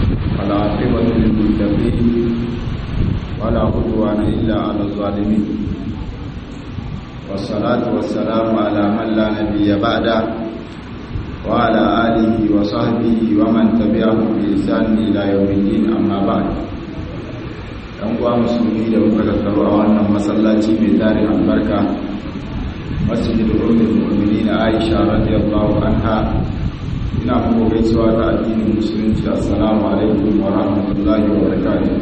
والعاقبة للمتقين ولا عدوان إلا على الظالمين والصلاة والسلام على من لا نبي بعده وعلى آله وصحبه ومن تبعهم بإحسان إلى يوم الدين أما بعد ɗan uwa musulmi da muka tattaro a wannan masallaci mai tarin albarka masjidul ummul mu'minin Aisha radiyallahu anha ina muku gaisuwa ta addinin musulunci assalamu alaikum wa rahmatullahi wa barakatuh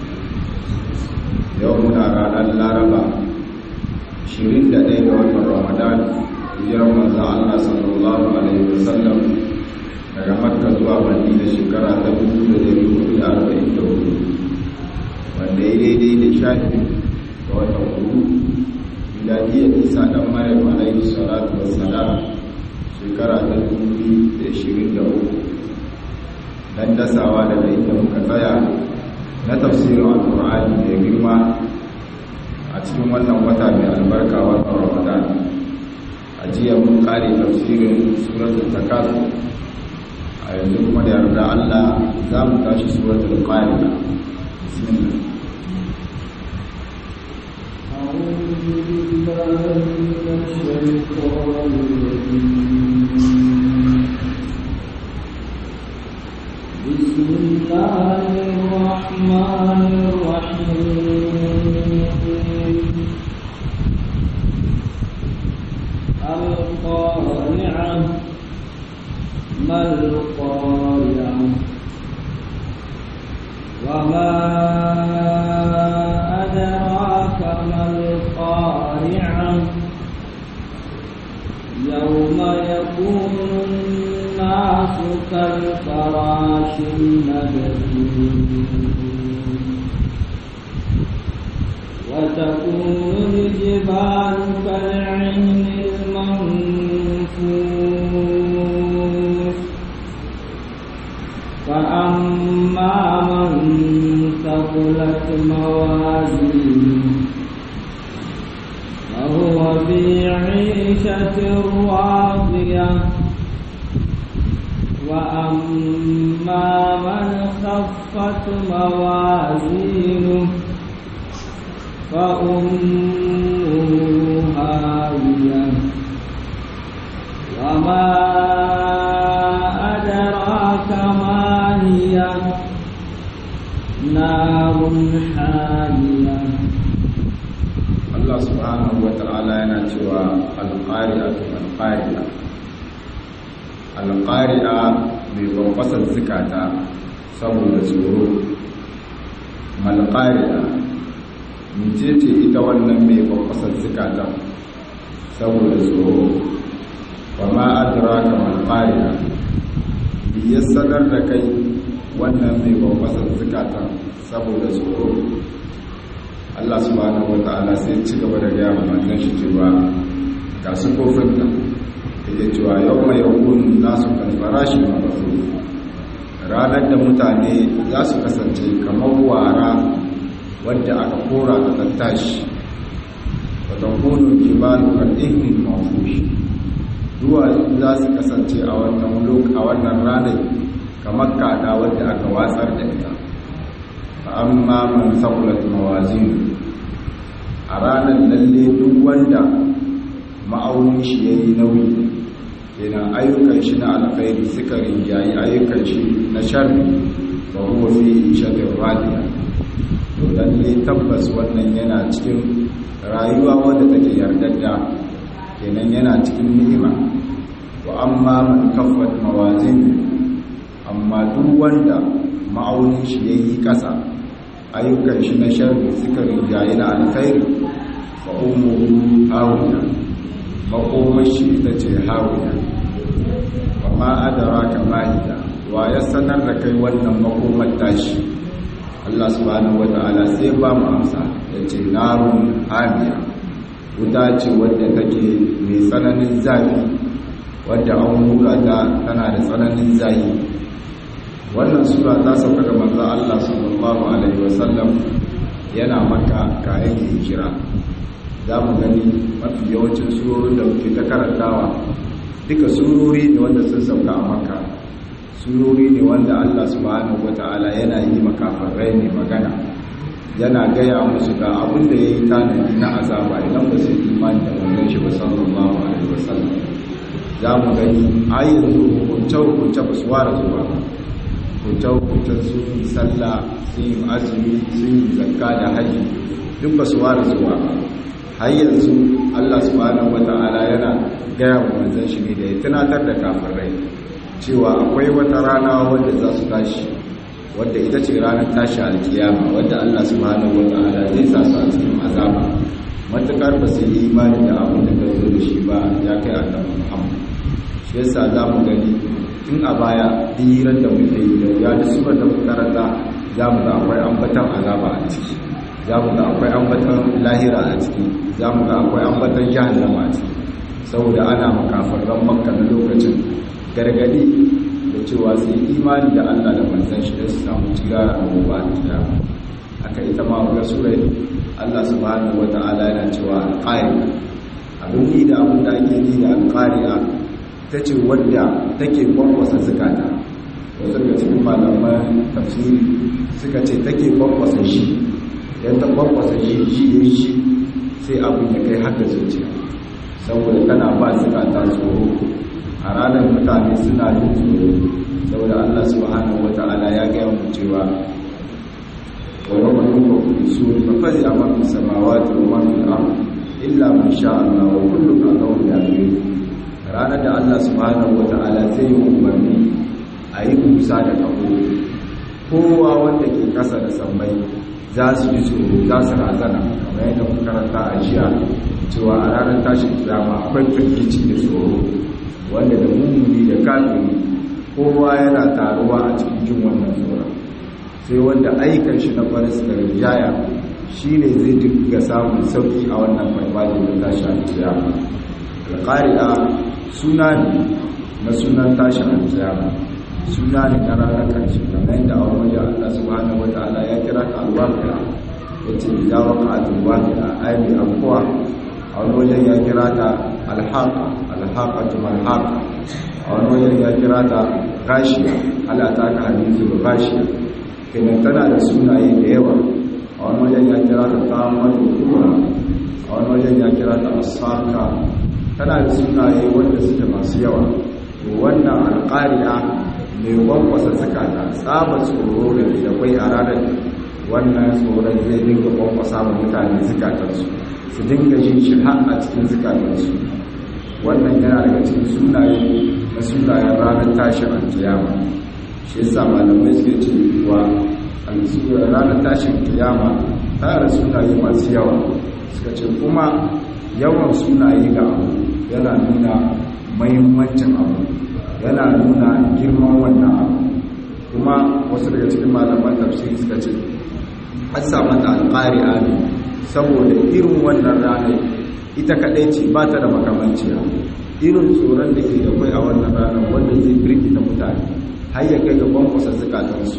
yau muna ranar laraba 21 ga watan ramadan hijirar manzo Allah sallallahu alaihi wasallam daga makka zuwa madina shekara ta 1444 wanda ya daidai da shafi ga watan hudu miladiyar isa dan maryam alaihi salatu wassalam shekara ta 2023 dan dasawa daga inda muka tsaya na tafsirin alkur'ani mai girma a cikin wannan wata mai albarka watan ramadan a jiya mun kare tafsirin suratul takasur a yanzu kuma da yarda Allah za mu tashi suratul qari'a bismillah أعوذ بالله من الشيطان الرجيم بسم الله الرحمن الرحيم القارعة ما القارعة وما أدراك ما القارعة يوم يكون الناس كالفراش المبثوث وتكون الجبال كالعين المنفوش فأما من ثقلت موازينه فهو في عيشة راضية وأما من خفت موازينه فأمه هاوية وما أدراك ما هي نار حامية Allah subhanahu wa ta'ala yana cewa alƙari'a alƙari'a alƙari'a mai bambasar zikata saboda tsoro malƙari'a mace ce ita wannan mai bambasar zikata saboda tsoro wa ma'adura ka malƙari'a ya sanar da kai wannan mai bambasar zikata saboda tsoro Allah subhanahu wa ta'ala sai ci gaba da gaya manzon shi cewa ga su kofin nan yake cewa yau mai yakun za su kalfara shi mabasu ranar da mutane za su kasance kamar wara wadda aka kora ta tattashi wata kunu kimanin al'ihmin mafushi duwatsu za su kasance a wannan a wannan ranar kamar kada wadda aka watsar da ita amma man sakulat mawazin a ranar lalle duk wanda ma'aunin shi ya yi nauyi kenan ayyukan shi na alkhairi suka rinjayi ayyukan shi na sharri ba huwa fi ishatin radiya to lalle tabbas wannan yana cikin rayuwa wadda take yardadda kenan yana cikin ni'ima wa amma man kaffat mawazin amma duk wanda ma'aunin shi ya yi ƙasa ayyukan shi na sharri suka rinjaye na alkhairi fa ummuhu hawiya makomar shi ita ce hawiya wa ma adraka ma hiya wa ya sanar da kai wannan makomar tashi Allah subhanahu wata'ala sai ba mu amsa yace narun hamiya wuta ce wadda take mai tsananin zafi wadda an hura ta tana da tsananin zafi wannan sura ta sauka ga manzo Allah sallallahu alaihi wasallam yana maka kayan hijira za mu gani mafi yawancin surorin da muke ta karantawa duka surori ne wanda sun sauka a maka surori ne wanda Allah subhanahu wata'ala yana yi makafarai ne magana yana gaya musu ga abin da ya yi tanadi na azaba idan ba su yi imani da wannan shi ba sallallahu alaihi wasallam za mu gani a yanzu hukunce-hukunce ba su ware zuwa hukunce-hukuncen sun yi sallah sun yi azumi sun yi zakka da haji duk ba su ware zuwa har yanzu allah subhanahu wata'ala yana gaya wa manzan shi ne da ya tunatar da kafirai cewa akwai wata rana wadda za su tashi wadda ita ce ranar tashi alkiyama wadda allah subhanahu wata'ala zai sa su a cikin azaba matukar ba su yi imani da abin da ka zo da shi ba ya kai annabi muhammad shi yasa za mu gani tun a baya hirar da muke yi da ya da surar da karanta za mu ga akwai ambatan azaba a ciki za mu ga akwai ambatan lahira a ciki za mu ga akwai ambatan jahannama a ciki saboda ana makafarran makka na lokacin gargadi da cewa su yi imani da allah da manzan shi da su samu cira a gobe a kiyama aka ita ma ga surai allah subhanahu wa ta'ala yana cewa alƙari abin ni da abin da ake ni da alƙari'a ta ce wadda take kwakwasa zukata wasu daga cikin malaman tafsiri suka ce take kwakwasa shi idan ta kwakwasa shi shi ya shi sai abin ya kai haka zuciya saboda tana ba zukata tsoro a ranar mutane suna jin tsoro saboda allah subhanahu wa ta'ala ya gaya mu cewa ويوم ينفخ في الصور ففزع من في السماوات ومن في الارض الا من شاء الله وكل اتوه داخلين ranar da Allah subhanahu wata'ala zai yi umarni a yi musa da kabo kowa wanda ke kasa da sammai za su yi tsoro za su razana kamar yadda muka karanta a jiya cewa a ranar tashin kiyama akwai firgici da tsoro wanda da mummuni da kafiri kowa yana taruwa a cikin jin wannan tsoron sai wanda aikan shi na faris da rijaya shi ne zai dinga samun sauki a wannan farfajin da tashi alkiyama alƙari'a suna ne na sunan tashin alkiyama suna ne na ranar ƙarshe kamar yadda a wajen allah subhanahu wa ta'ala ya kira ta alwaƙi'a ya ce ya waka a tulwaƙi'a ai mai abuwa a wani wajen ya kira ta alhaƙa alhaƙa tumalhaƙa a wani wajen ya kira ta gashiya ala ta ka hadisi ba gashiya kenan tana da sunaye da yawa a wani wajen ya kira ta tamar kura a wani wajen ya kira ta asaka tana da sunaye wanda suke masu yawa to wannan alƙari'a mai kwankwasa zukata tsaba tsoro da da kwai a ranar wannan tsoron zai dinga kwankwasa wa mutane zukatansu su dinga jin shi har a cikin zukatansu wannan yana daga cikin sunaye na sunayen ranar tashin alkiyama shi yasa malamai suke cewa ranar tashin kiyama tare sunaye masu yawa suka ce kuma yawan sunaye ga abu yana nuna mahimmancin abu yana nuna girman wannan abu kuma wasu daga cikin malaman tafsiri suka ce an samu ta alƙari'a ne saboda irin wannan ranar ita kaɗai ce ba ta da makamanciya irin tsoron da ke da kwai a wannan ranar wanda zai birkita mutane har ya kai ga kwankwasa zukatansu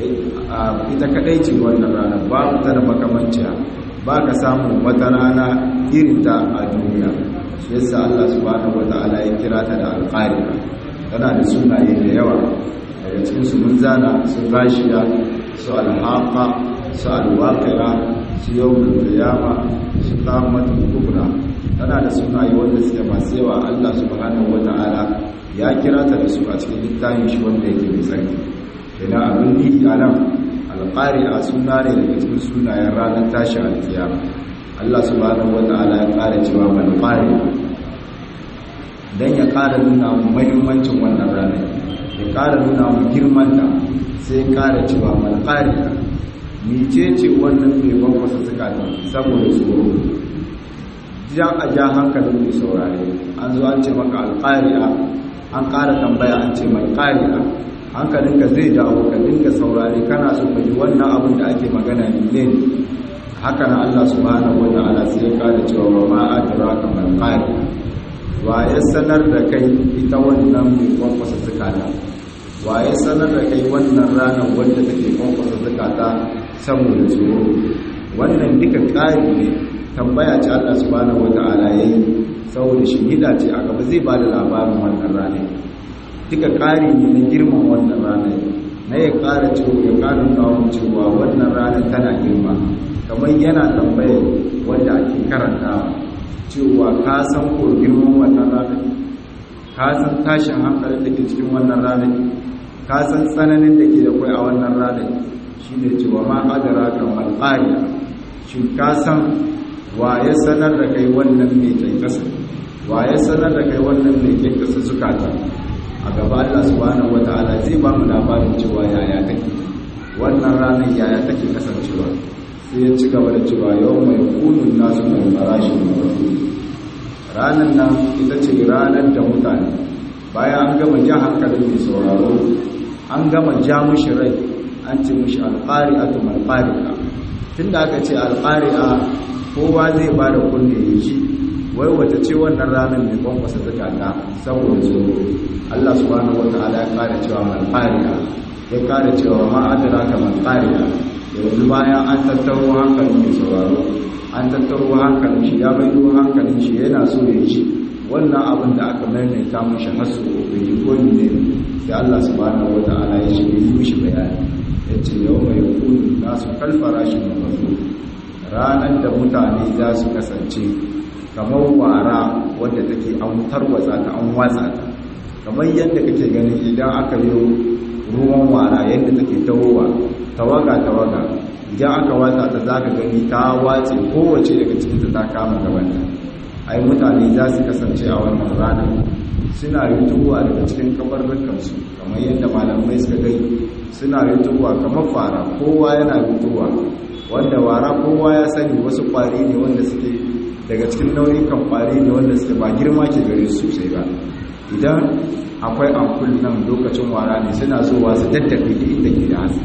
ita kadai ce wannan rana ba ta da makamanciya ba ka samun wata rana irinta a duniya shi yasa Allah subhanahu wata'ala ya kira ta da alƙari tana da sunaye da yawa daga cikin su mun zana su rashiya su alhaqa su alwaqira su yawmul qiyama su qamatul kubra tana da sunaye wanda suke masu yawa Allah subhanahu wata'ala ya kira ta da su a cikin littafin shi wanda yake mai tsarki idan abin nihi a nan alƙari a suna ne daga cikin sunayen ranar tashi alkiyama Allah subhanahu wa ta'ala ya ƙara cewa malƙari don ya ƙara nuna mu mahimmancin wannan ranar ya ƙara nuna mu girmanta sai ƙara cewa malƙari mice ce wannan mai bankwasa zukatan saboda tsoro ja a ja hankalin mai saurare an zo an ce maka alƙari'a an ƙara tambaya an ce malƙari'a hankalinka zai dawo ka dinga saurare kana so ka ji wannan abin da ake magana ne haka na Allah subhanahu wata'ala sai ya kada cewa wa ma adraka mal qari wa ya sanar da kai ita wannan mai kwankwasa zakata wa ya sanar da kai wannan ranar wanda take kwankwasa zakata saboda tsoro wannan duka ƙari ne tambaya ce Allah subhanahu wata'ala yayi saboda shi hida ce a gaba zai bada labarin wannan ranar duka ƙari ne na girman wannan ranar na ya ƙara cewa ya ƙara kawo cewa wannan ranar tana girma kamar yana tambaye wanda ake karantawa cewa ka san ko girman wannan ranar ka san tashin hankalin da ke cikin wannan ranar ka san tsananin da ke da kwai a wannan ranar shi ne cewa ma adara kamar ƙariya shi ka san wa ya sanar da kai wannan mai kyankasa wa ya sanar da kai wannan mai kyankasa zukata a gaba Allah subhanahu wata'ala zai ba mu labarin cewa yaya take wannan ranar yaya take kasancewa sai ya ci gaba da cewa yau mai kunun nasu mai farashin mafi ranar nan ita ce ranar da mutane bayan an gama ja hankalin mai sauraro an gama ja mushi rai an ce mushi alƙari'a tu malƙari'a tun da aka ce alƙari'a kowa zai ba da kunne ya ji wai wata ce wannan ranar mai kwankwasa zakata saboda tsoro Allah subhanahu wa ta'ala ya kare cewa malqariya ya kare cewa ma adraka malqariya yanzu bayan an tattaro hankalin mai sauraro an tattaro hankalin shi ya bayyana hankalin shi yana so ya ji wannan abin da aka maimaita mishi hasu ko bai yi ko ne sai Allah subhanahu wa ta'ala ya shi yi mishi bayani ya ce yau mai kunu nasu kalfara shi mafazu ranar da mutane za su kasance kamar wara wadda take an tarwatsa ta an watsa ta kamar yadda kake ganin idan aka yi ruwan wara yadda take tawowa tawaga tawaga idan aka watsa ta za ka gani ta watse kowace daga cikinta ta kama gabanta ai mutane za su kasance a wannan ranar suna rituwa daga cikin kabarrukansu kamar yadda malamai suka gai suna rituwa kamar fara kowa yana rituwa wanda wara kowa ya sani wasu kwari ne wanda suke daga cikin nau'ikan kwari ne wanda suke ba girma ke gare su sosai ba idan akwai ampul nan lokacin wara ne suna zuwa su daddafe da inda ke da haske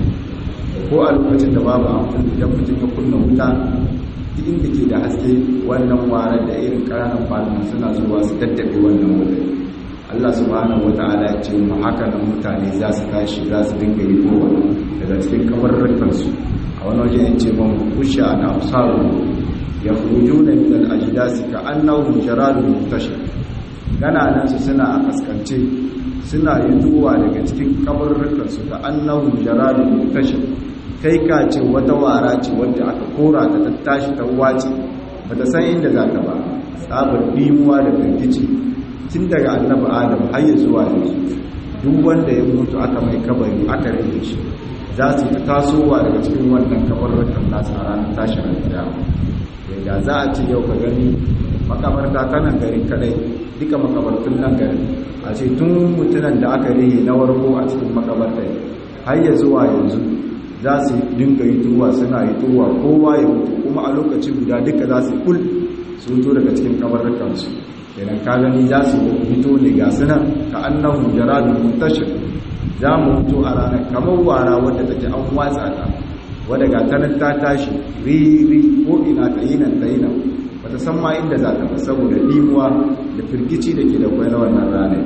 ko a lokacin da babu ampul idan mutum ya kunna wuta duk inda ke da haske wannan wara da irin ƙananan kwalin suna zuwa su daddafe wannan wuta Allah subhanahu wata'ala ya ce mu haka nan mutane za su tashi za su dinga yi kowa daga cikin kabarrukansu a wani waje ya ce man kusha na absaru ya fujuna min al-ajdasi ka annahum jaradun muntashir gananansu suna a kaskance suna yutuwa daga cikin kabarrukansu da annahum jaradun muntashir kai ka ce wata wara ce wadda aka kora ta tattashi ta wace bata san inda za ta ba tsabar bimuwa da firgici tun daga annabi adam har ya zuwa yanzu duk wanda ya mutu aka mai kabari aka rage shi za su ta tasowa daga cikin wannan kabarrukan nasu a ranar tashin alkiyama da za a ce yau ka gani makabarta ta nan garin kadai duka makabartun nan garin a ce tun mutunan da aka rihe na warko a cikin makabarta har ya zuwa yanzu za su dinga yi tuwa suna yi tuwa kowa ya mutu kuma a lokaci guda duka za su kul su fito daga cikin kabarrukansu idan ka gani za su fito ne ga sunan ka annahu jaradun muntashir za mu fito a ranar kamar wara wadda take an watsa ta wadda ga tanar ta tashi riri ko ina ta yi nan ta yi nan ba ta san ma inda za ta ba saboda limuwa da firgici da ke da kwai na wannan ranar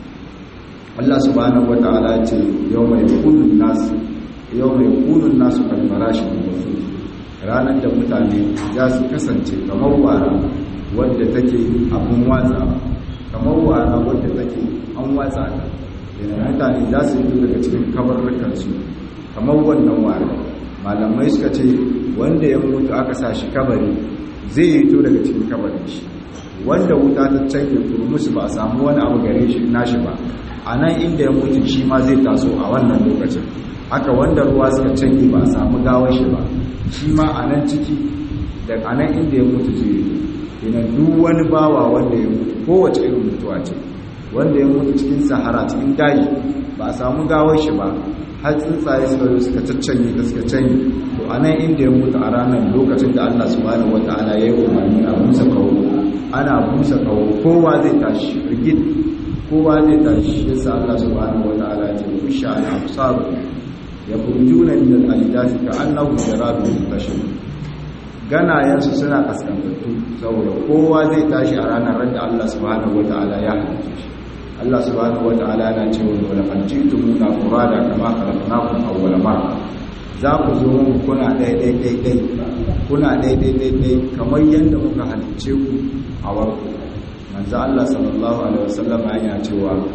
Allah subhanahu wa ta'ala ce yau mai kunun nasu yau mai kunun nasu kan farashin wasu ranar da mutane za su kasance kamar wara wadda take abin watsa kamar wara wadda take an watsa ta yana mutane za su yi daga cikin kabarrukansu kamar wannan wara malamai suka ce wanda ya mutu aka sa shi kabari zai yi to daga cikin kabarin shi wanda wuta ta canje musu ba a samu wani abu gare shi nashi ba a nan inda ya mutu shi ma zai taso a wannan lokacin haka wanda ruwa suka canje ba a samu gawar shi ba shi ma a nan ciki da a nan inda ya mutu zai yi ina duk wani bawa wanda ya mutu kowace irin mutuwa ce wanda ya mutu cikin sahara cikin daji ba a samu gawar shi ba har tsuntsaye suka zo suka caccanye da suka canye to a nan inda ya mutu a ranar lokacin da Allah subhanahu wata'ala ya yi umarni a busa kawo ana busa kawo kowa zai tashi rigid kowa zai tashi yasa Allah subhanahu wata'ala ya ce kusha al-absar ya kurjuna min al-ajdasi ka annahu jaradun muntashir ganayensu suna kaskantattu saboda kowa zai tashi a ranar da Allah subhanahu wata'ala ya halice shi Allah subhanahu wata'ala yana cewa wala qanjitumuna furada kama khalaqnakum awwala marra za ku zo mu kuna dai dai dai dai kuna dai dai dai dai kamar yanda muka halice ku a warku manzo Allah sallallahu alaihi wasallam yana cewa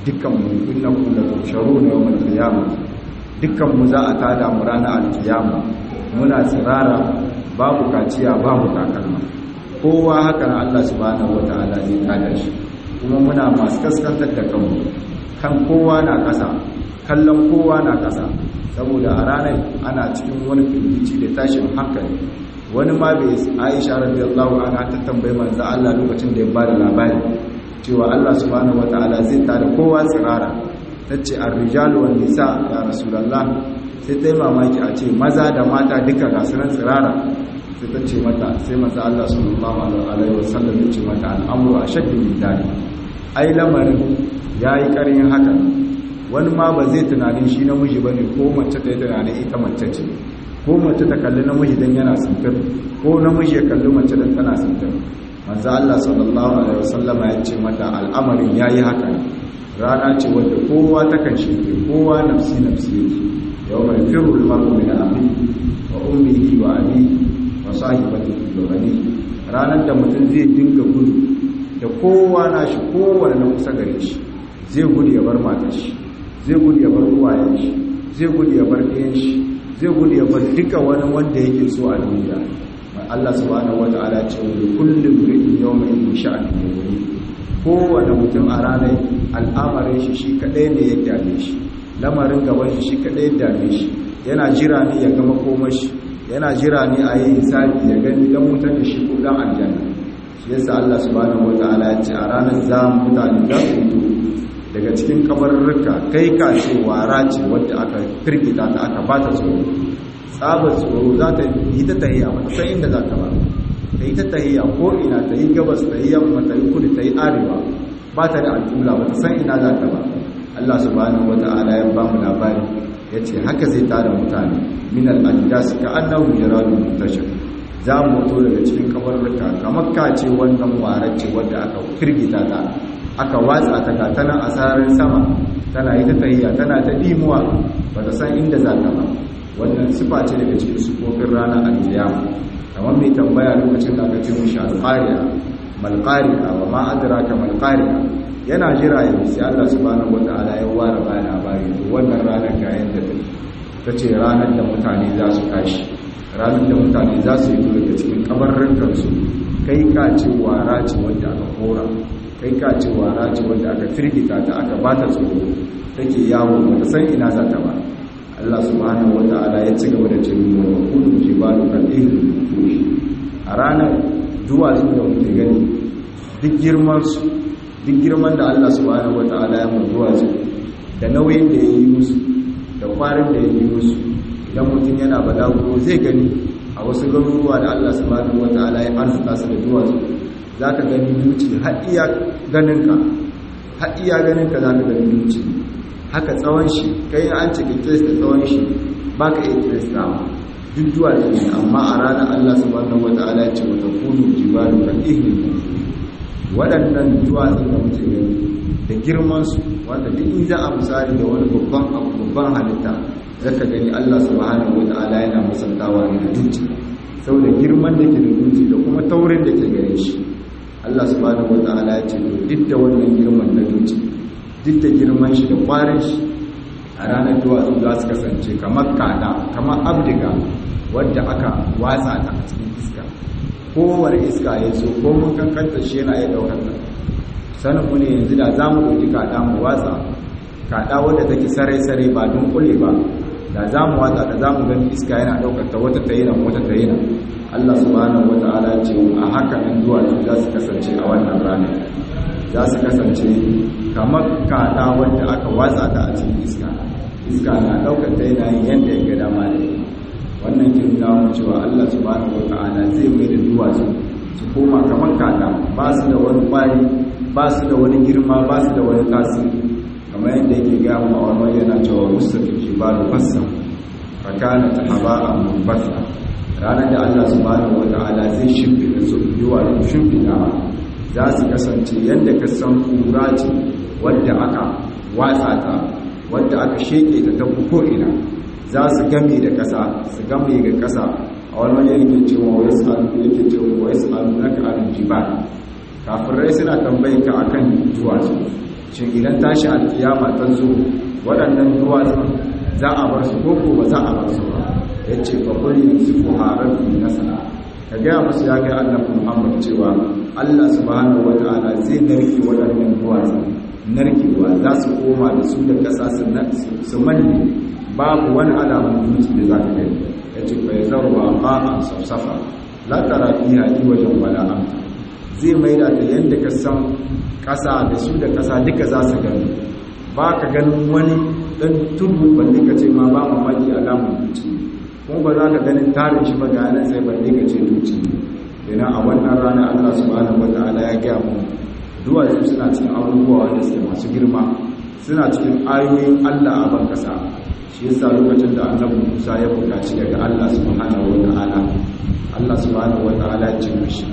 dukkan mu innakum la tusharuna yawm al-qiyamah dukkan mu za a tada mu ranar al-qiyama muna tsirara babu kaciya babu takalma kowa haka na Allah subhanahu wataala zai tada shi kuma muna masu kaskantar da kanmu kan kowa na kasa kallon kowa na kasa saboda a ranar ana cikin wani firgici da tashin hankali wani ma bai aisha radiyallahu anha ta tambayi manzo Allah lokacin da ya bada labari cewa Allah subhanahu wataala zai tada kowa tsirara tace ar-rijalu wan nisa ya rasulullah sai ta yi mamaki a ce maza da mata duka ga sunan tsirara sai ta ce mata sai manzo Allah sallallahu alaihi wasallam ya ce mata al'amru ashaddu min dhalik ai lamarin yayi karin haka wani ma ba zai tunanin shi namiji bane ko mace ta yi tunanin ita mace ce ko mace ta kalli namiji dan yana sintir ko namiji ya kalli mace dan tana sintir manzo Allah sallallahu alaihi wasallam ya ce mata al'amarin yayi haka rana ce wadda kowa ta kan shi kowa nafsi nafsi yake yawma yafiru al-mar'u min akhihi wa ummihi wa abihi wa sahibatihi wa banihi ranar da mutum zai dinga gudu da kowa na shi kowane na kusa gare shi zai gudu ya bar matar shi zai gudu ya bar uwayen shi zai gudu ya bar ɗayan shi zai gudu ya bar duka wani wanda yake so a duniya Allah subhanahu wata'ala ce wa kullum ri'in yawma in sha'ani yughni kowane mutum a ranar al'amarin shi shi kadai ne ya dame shi lamarin gaban shi shi kadai ya dame shi yana jira ne ya gama komai shi yana jira ne a yi hisabi ya gani dan mutar da shi ko dan aljanna shi yasa Allah subhanahu wata'ala ya ce a ranar za mutane za su fito daga cikin kabarurruka kai ka ce wara ce wadda aka firgita ta aka bata tsoro tsabar tsoro za ta yi ta tahiya ba sai inda za ta ba ta yi ta tahiya ko ina ta yi gabas ta yi yamma ta yi kudu ta yi arewa ba ta da al'ula ba ta san ina za ta ba Allah subhanahu wata'ala ya ba mu labari ya ce haka zai tara mutane min al'adas ka annahu jaradun muntashir za mu to daga cikin kabarurruka kamar ka ce wannan warar ce wadda aka firgita ta aka watsa ta ga tana a sararin sama tana yi ta tahiya tana ta dimuwa ba ta san inda za ta ba wannan sifa ce daga cikin sufofin ranar alkiyama kamar mai tambaya lokacin da aka ce mushi alqariya malqariya wa ma adraka malqariya yana jira ya sai Allah subhanahu wataala ya ware ba labari to wannan ranar ga yanda ta ce ranar da mutane za su tashi ranar da mutane za su yi daga cikin kabarrin kansu kai ka ce wara ce wanda aka kora kai ka ce wara ce wanda aka firgita ta aka bata tsoro take yawo ba ta san ina za ta ba Allah subhanahu wata'ala ya ci gaba da cewa wa kullu jibalu kal ihli fushi a ranar duwatsu da muke gani duk girman su duk girman da Allah subhanahu wata'ala ya mun duwatsu da nauyin da ya yi musu da kwarin da ya yi musu idan mutum yana balago zai gani a wasu garuruwa da Allah subhanahu wata'ala ya arzuta su da duwatsu za ka gani duci har iya ganinka har iya ganinka za ka gani duci haka tsawon shi kai an ce kiris da tsawon shi ba ka iya kiris da duk duwatsu ne amma a ranar Allah subhanahu wata'ala ya ce wata kunu jibalu kan ihlin waɗannan duwatsun da muke gani da girmansu wanda duk in za a misali da wani babban abu babban halitta zaka gani Allah subhanahu wata'ala yana musantawa ne da duci saboda girman da ke da duci da kuma taurin da ke gare shi Allah subhanahu wata'ala ya ce duk da wannan girman na duci duk da girman shi da kwarin shi a ranar duwatsu za su kasance kamar kada kamar abdiga wadda aka watsa ta a cikin iska kowane iska ya so ko mun kankanta shi yana iya daukar ta sanin mu ne yanzu da za mu ɗauki kada mu watsa kada wadda take sarai-sarai ba don kule ba da za mu watsa da za mu gani iska yana daukar ta wata tayina wata tayina Allah subhanahu wata'ala ce a haka nan duwatsu za su kasance a wannan ranar za su kasance kamar kada wadda aka watsa ta a cikin iska iska na daukar ta yana yin yadda ya ga dama da wannan kin dawo cewa Allah subhanahu wata'ala zai mai da duwatsu su koma kamar kada ba su da wani kwari ba su da wani girma ba su da wani tasiri kamar yadda yake gaya mu a wani yana cewa mustafi jibalu fassa fa kana tahaba munfasa ranar da Allah subhanahu wata'ala zai shimfida su duwatsu shimfida za su kasance yadda ka san kura ce wadda aka watsa ta wadda aka sheke ta ta ko'ina za su game da ƙasa su game ga ƙasa a wani wajen yake cewa wai sa'adu yake cewa wai sa'adu na ka'alin jiba kafirai suna tambayin ka akan duwatsu shin idan tashi alkiyama ta zo waɗannan duwatsun za a bar su koko ba za a bar su ba ya ce ba kuri su ku harar na sana ka gaya musu ya kai annabi muhammad cewa allah subhanahu wa ta'ala zai narke waɗannan duwatsun narkewa za su koma da su da ƙasa su manne babu wani alamun dutse da za ka gani ya ce bai zarwa ba'an safsafa la tara fiha wajen wala amta zai maida ta yadda ka san ƙasa da su da ƙasa duka za su gani ba ka ganin wani ɗan tudu balle ka ce ma ba mamaki alamun dutse kuma ba za ka ganin tarin shi ba ga yanar sai balle ka ce dutse yana a wannan rana allah subhanahu wa ta'ala ya gaya mu duwatsu suna cikin abubuwa wanda suke masu girma suna cikin ayoyin allah a ban kasa shi yasa lokacin da annabi musa ya buƙaci daga allah subhanahu wa ta'ala allah subhanahu wa ta'ala ya ce mishi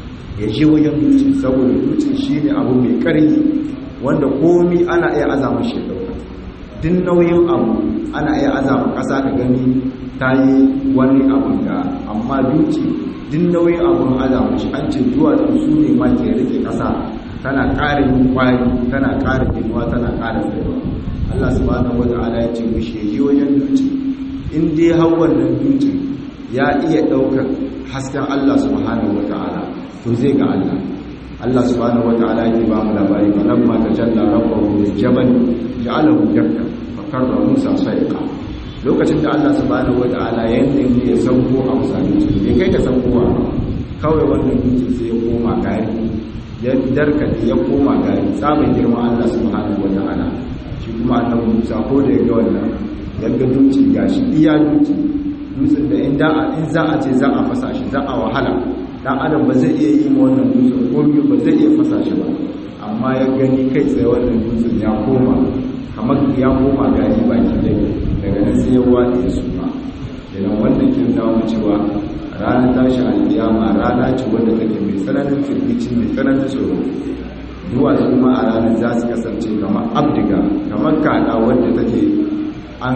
ya je wajen dutse saboda dutse shine abu mai ƙarfi wanda komi ana iya azama shi dauka duk nauyin abu ana iya azama ƙasa ka gani ta yi wani abu da amma dutse duk nauyin abun azama shi an ce duwatsu su ne ma ke rike ƙasa tana ƙara yin kwari tana ƙara ginuwa tana ƙara tsayawa Allah subhanahu wata'ala ya ce mishi ya je wajen dutse in dai har wannan dutse ya iya ɗaukar hasken Allah subhanahu wata'ala to zai ga Allah Allah subhanahu wata'ala yake ba mu labari fa lamma tajalla rabbuhu lil jabal ja'alahu dakka fa karra Musa sayqa lokacin da Allah subhanahu wata'ala ya yanke ya sauko a musalin bai kai ka saukowa kawai wannan dutse sai ya koma gari ya darka ya koma gari tsabin girman Allah subhanahu wata'ala shi kuma annabi Musa ko da ya ga wannan ya ga dutse gashi iya dutse dutsen da in za a ce za a fasa shi za a wahala dan adam ba zai iya yi ma wannan dutsen ko ba zai iya fasa shi ba amma ya gani kai tsaye wannan dutsen ya koma kamar ya koma gari baki dai daga nan sai ya wade su ba idan wannan kin dawo cewa ranar tashi alkiyama rana ce wanda take mai tsananin firgici mai tsananin tsoro duwatsu kuma a ranar za su kasance kamar abdiga kamar kada wanda take an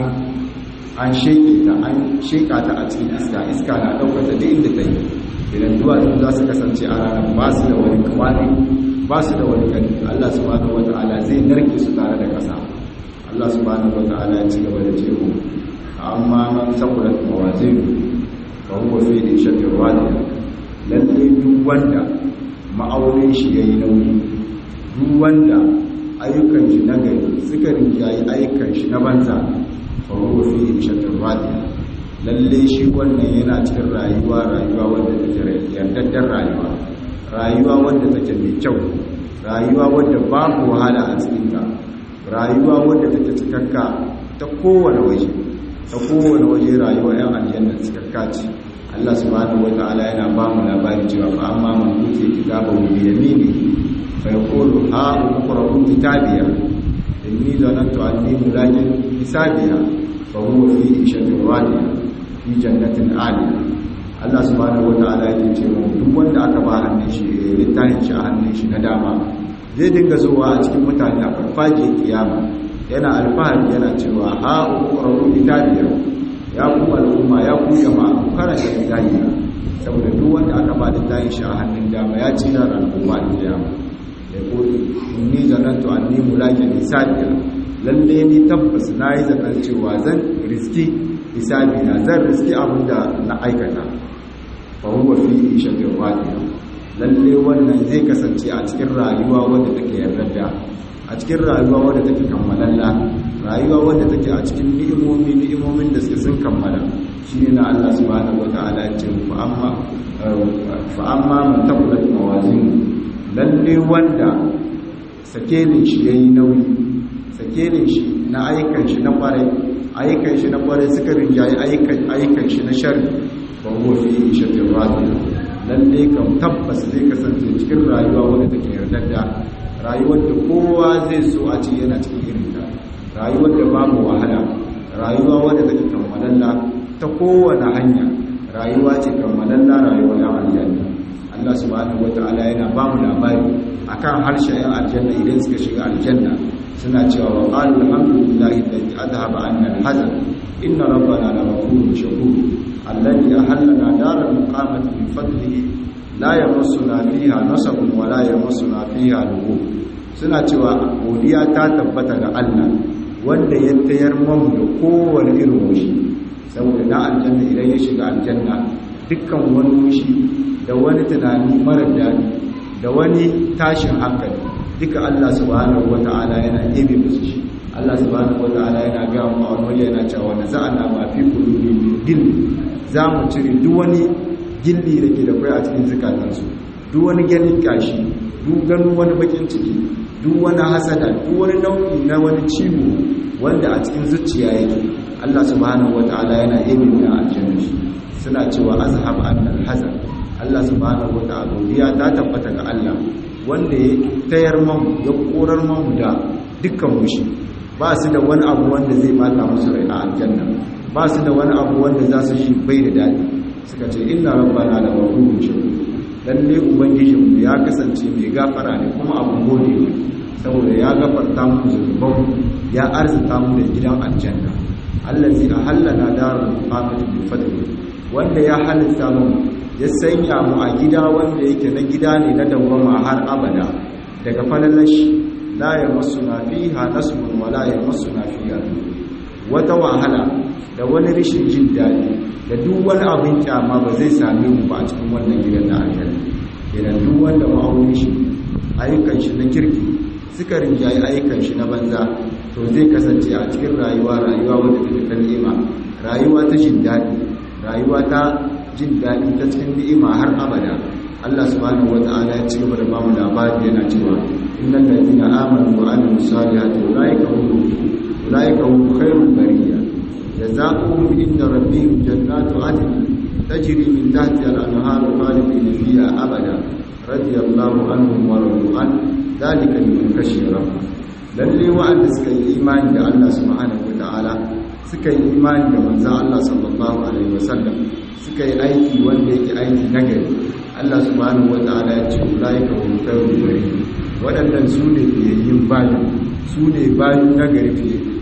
an sheke ta an sheka ta a cikin iska iska na ɗaukar ta duk inda ta yi idan duwatsu za su kasance a ranar ba su da wani kwari ba su da wani ƙarfi Allah subhanahu wata'ala zai narke su tare da ƙasa Allah subhanahu wata'ala ya ci gaba da cewa amma man sakulat mawazinu fa huwa fi ishatin radiya lalle duk wanda ma'aunin shi yayi nauyi duk wanda ayyukan shi na gari suka rinjayi ayyukan shi na banza fa huwa fi ishatin radiya lalle shi wannan yana cikin rayuwa rayuwa wanda take yardaddar rayuwa rayuwa wanda take mai kyau rayuwa wanda babu wahala a cikinta rayuwa wanda take cikakka ta kowane waje ta kowane waje rayuwa yan aljanna cikakka ce Allah subhanahu wata'ala yana ba mu labari cewa fa amma man utiya kitabahu bi yamini fa yaqulu ha umqra'u kitabiya inni zanantu anni mulaqin hisabiya fa huwa fi ishatin radiyah fi jannatin aliya Allah subhanahu wata'ala yake ce mu duk wanda aka ba hannun shi littafin shi a hannun shi na dama zai dinga zuwa a cikin mutane a farfaje kiyama yana alfahari yana cewa ha uqra'u kitabiya ya ku al'umma ya ku jama'a ku karanta littafiya saboda duk wanda aka ba littafin shi a hannun dama ya ci na ran kuma kiyama ya ko inni zanantu anni mulaqin hisabiya lalle ni tabbas nayi zaton cewa zan riski hisabi na zan riski abin da na aikata fa huwa fi ishatin radiya lalle wannan zai kasance a cikin rayuwa wadda take yarda a cikin rayuwa wadda take kammalalla rayuwa wadda take a cikin ni'imomi ni'imomin da suke sun kammala shine na Allah subhanahu wataala ya ce fa amma fa amma man taqulat mawazin lalle wanda sakelin shi yayi nauyi sakelin shi na aikan shi na kwarai ayyukan shi na kwarai suka rinjaye ayyukan shi na shari ba huwa fi ishatin radiya lalle kam tabbas zai kasance cikin rayuwa wadda take yardadda rayuwar da kowa zai so a ce yana cikin irin ta rayuwar da babu wahala rayuwa wadda take kammalalla ta kowane hanya rayuwa ce kammalalla rayuwar yan aljanna Allah subhanahu wataala yana ba mu labari akan harshen yan aljanna idan suka shiga aljanna suna cewa wa qalu alhamdulillahi alladhi adhhaba 'anna al-hazan inna rabbana laghafurun shakur alladhi ahallana daral muqamati min fadlihi la yamassuna fiha nasabun wa la yamassuna fiha lughub suna cewa godiya ta tabbata ga Allah wanda ya tayar mamu da kowane irin wushi saboda na aljanna idan ya shiga aljanna dukkan wani wushi da wani tunani mara daɗi da wani tashin hankali duka Allah subhanahu wata'ala yana ebe musu shi Allah subhanahu wata'ala yana ga mu a wani yana cewa na za'ana ma fi qulubi min gil za mu cire duk wani gilli da ke da kai a cikin zukatansu duk wani ganin kashi duk ganin wani bakin ciki duk wani hasada duk wani nau'i na wani ciwo wanda a cikin zuciya yake Allah subhanahu wata'ala yana ebe mu aljanna shi suna cewa azhab annal hazan Allah subhanahu wata'ala ya ta tabbata ga Allah wanda ya tayar mamu ya korar mamu da dukkan mushi ba su da wani abu wanda zai bata musu rai a aljanna ba su da wani abu wanda za su shi bai da daɗi suka ce inna rabbana la ghafurun shakur lalle ubangijinmu ya kasance mai gafara ne kuma abun gode ne saboda ya gafarta mu zunuban ya arzita mu da gidan aljanna allazi ahallana darul muqamati bi fadli wanda ya halitta mu ya sanya mu a gida wanda yake na gida ne na dawwama har abada daga falalashi la ya masuna fiha nasbun wa la ya masuna fiha wata wahala da wani rishin jin daɗi da duk wani abin kyama ba zai same mu ba a cikin wannan gidan na aljanna idan duk wanda ma'aunin shi ayyukan shi na kirki suka rinjaye ayyukan shi na banza to zai kasance a cikin rayuwa rayuwa wadda take ta ni'ima rayuwa ta jin daɗi rayuwa ta jin daɗi ta cikin ni'ima har abada Allah subhanahu wata'ala ya ci gaba da bamu labari yana cewa innal ladina amanu wa amilus salihati ulaika hum ulaika hum khairul bariyya jazaohum inda rabbihim jannatu adn tajri min tahtiha al-anharu khalidina fiha abada radiyallahu anhum wa radu an dhalika liman khashiya rabbah lalle wa'anda suka yi imani da Allah subhanahu wata'ala suka yi imani da manzon Allah sallallahu alaihi wasallam suka yi aiki wanda yake aiki nagari Allah subhanahu wata'ala ya ce ulaika hum khairul bari waɗannan su ne fiyayyin bayi su ne bayi nagari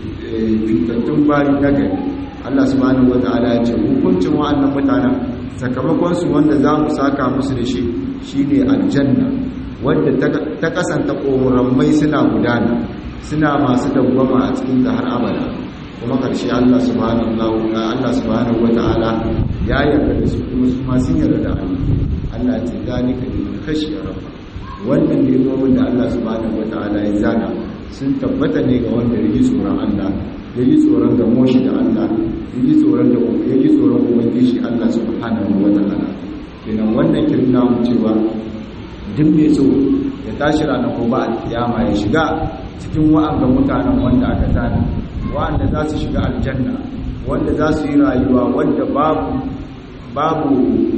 fitattun bayi nagari Allah subhanahu wata'ala ya ce hukuncin wa'annan mutanen sakamakon su wanda za mu saka musu da shi shine aljanna wanda ta kasanta ƙorammai suna gudana suna masu dawwama a cikin ta har abada kuma karshe Allah subhanahu Allah subhanahu wata'ala ya yarda da su kuma su ma sun yarda da Allah Allah ya ce zalika liman khashiya rabba wannan nemomin da Allah subhanahu wata'ala ya zana sun tabbata ne ga wanda ya yi tsoron Allah ya yi tsoron ga moshi da Allah ya yi tsoron da ya yi tsoron ubangiji Allah subhanahu wata'ala kenan wannan kirna mu cewa duk mai so ya tashi ranar gobe alkiyama ya shiga cikin wa'anga mutanen wanda aka tana wa'anda za su shiga aljanna wanda za su yi rayuwa wanda babu babu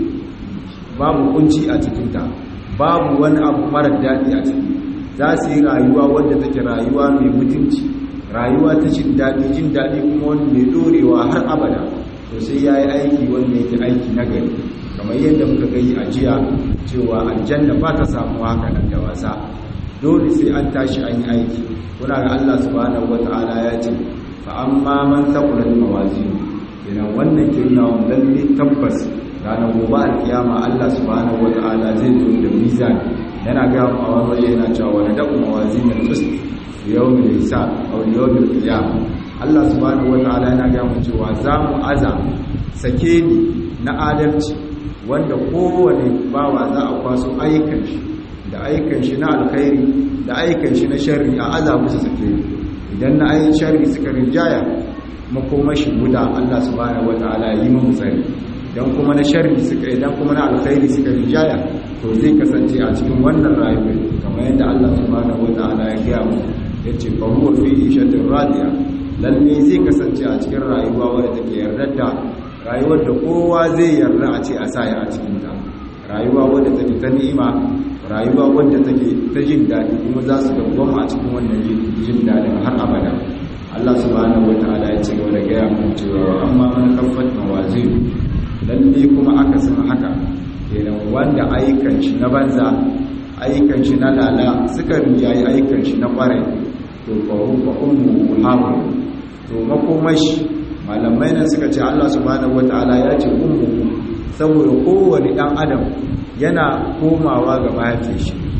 babu kunci a cikinta babu wani abu marar daɗi a ciki za su yi rayuwa wanda take rayuwa mai mutunci rayuwa ta jin daɗi jin daɗi kuma wani mai ɗorewa har abada to sai ya yi aiki wanda yake aiki na gari kamar yadda muka gani a jiya cewa aljanna ba ta samu haka nan da wasa dole sai an tashi an yi aiki kuna ga Allah subhanahu wata'ala ya ce fa amma man taqulat mawazin idan wannan kirna lalle tabbas ranar gobe alkiyama Allah subhanahu wata'ala zai zo da mizan yana ga a wani yana cewa wani da'u mawazin al-qist yawmil hisab aw yawmil qiyamah Allah subhanahu wata'ala yana ga mu cewa za mu aza sake ni na adalci wanda kowane bawa za a kwaso ayyukan shi da ayyukan shi na alkhairi da ayyukan shi na sharri a aza musu sake idan na ayyukan sharri suka rinjaya makomashi guda Allah subhanahu wata'ala yi mu tsari dan kuma na sharri suka idan kuma na alkhairi suka rijaya to zai kasance a cikin wannan rayuwar kamar yadda Allah subhanahu wataala ya gaya mu yace fa huwa fi ishatin radiya lalle zai kasance a cikin rayuwa wadda take yarda da rayuwar da kowa zai yarda a ce a sa ya a cikin ta rayuwa wadda take ta ni'ima rayuwa wadda take ta jin daɗi kuma za su dawwama a cikin wannan jin daɗin har abada Allah subhanahu wataala ya ce gaba da gaya mu cewa amma man kaffat mawazin lalle kuma aka san haka kenan wanda ayyukan shi na banza ayyukan shi na lala suka rinjayi ayyukan shi na kwarai to fa fa ummu hawa to makomashi malamai nan suka ce Allah subhanahu wataala ya ce ummu saboda kowane dan adam yana komawa ga mahaifin shi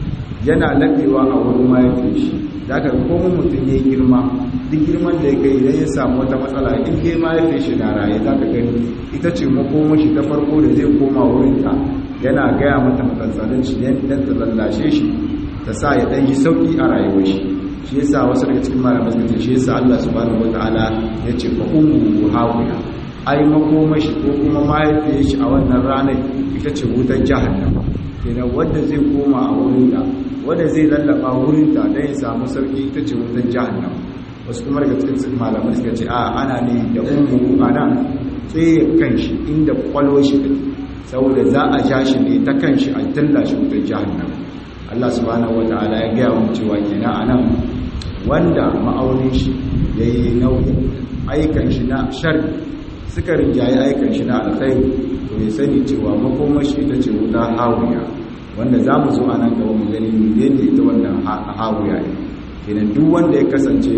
yana laɓewa a wurin mahaifin shi da aka komo mutum ya yi girma duk girman da ya kai idan ya samu wata matsala in dai mahaifin shi na raye za ka gani ita ce makoma shi ta farko da zai koma wurinta yana gaya mata matsatsalin shi don ta lallashe shi ta sa ya ɗan yi sauƙi a rayuwar shi shi yasa wasu daga cikin malamai suka ce shi yasa Allah subhanahu wataala ya ce fa ummu hawiya ai makoma shi ko kuma mahaifiyar shi a wannan ranar ita ce wutar jahannama kenan wanda zai koma a wurinta wanda zai lallaba wurinta don ya samu sauki ita ce wutar jahannama wasu kuma daga cikin malamai suka ce a ana ne da ummu ana tsaye kanshi inda kwalwo shi saboda za a ja shi ne ta kanshi a talla shi wutar jahannama Allah subhanahu wataala ya gaya mu cewa kenan anan wanda ma'aunin shi yayi nauyi aikan shi na sharri suka rinjaye aikan shi na alkhairi to ya sani cewa makomashi ita ce wuta hawiya wanda za mu zo a nan gaba mu gani ne ne ita wannan hawiya ne kenan duk wanda ya kasance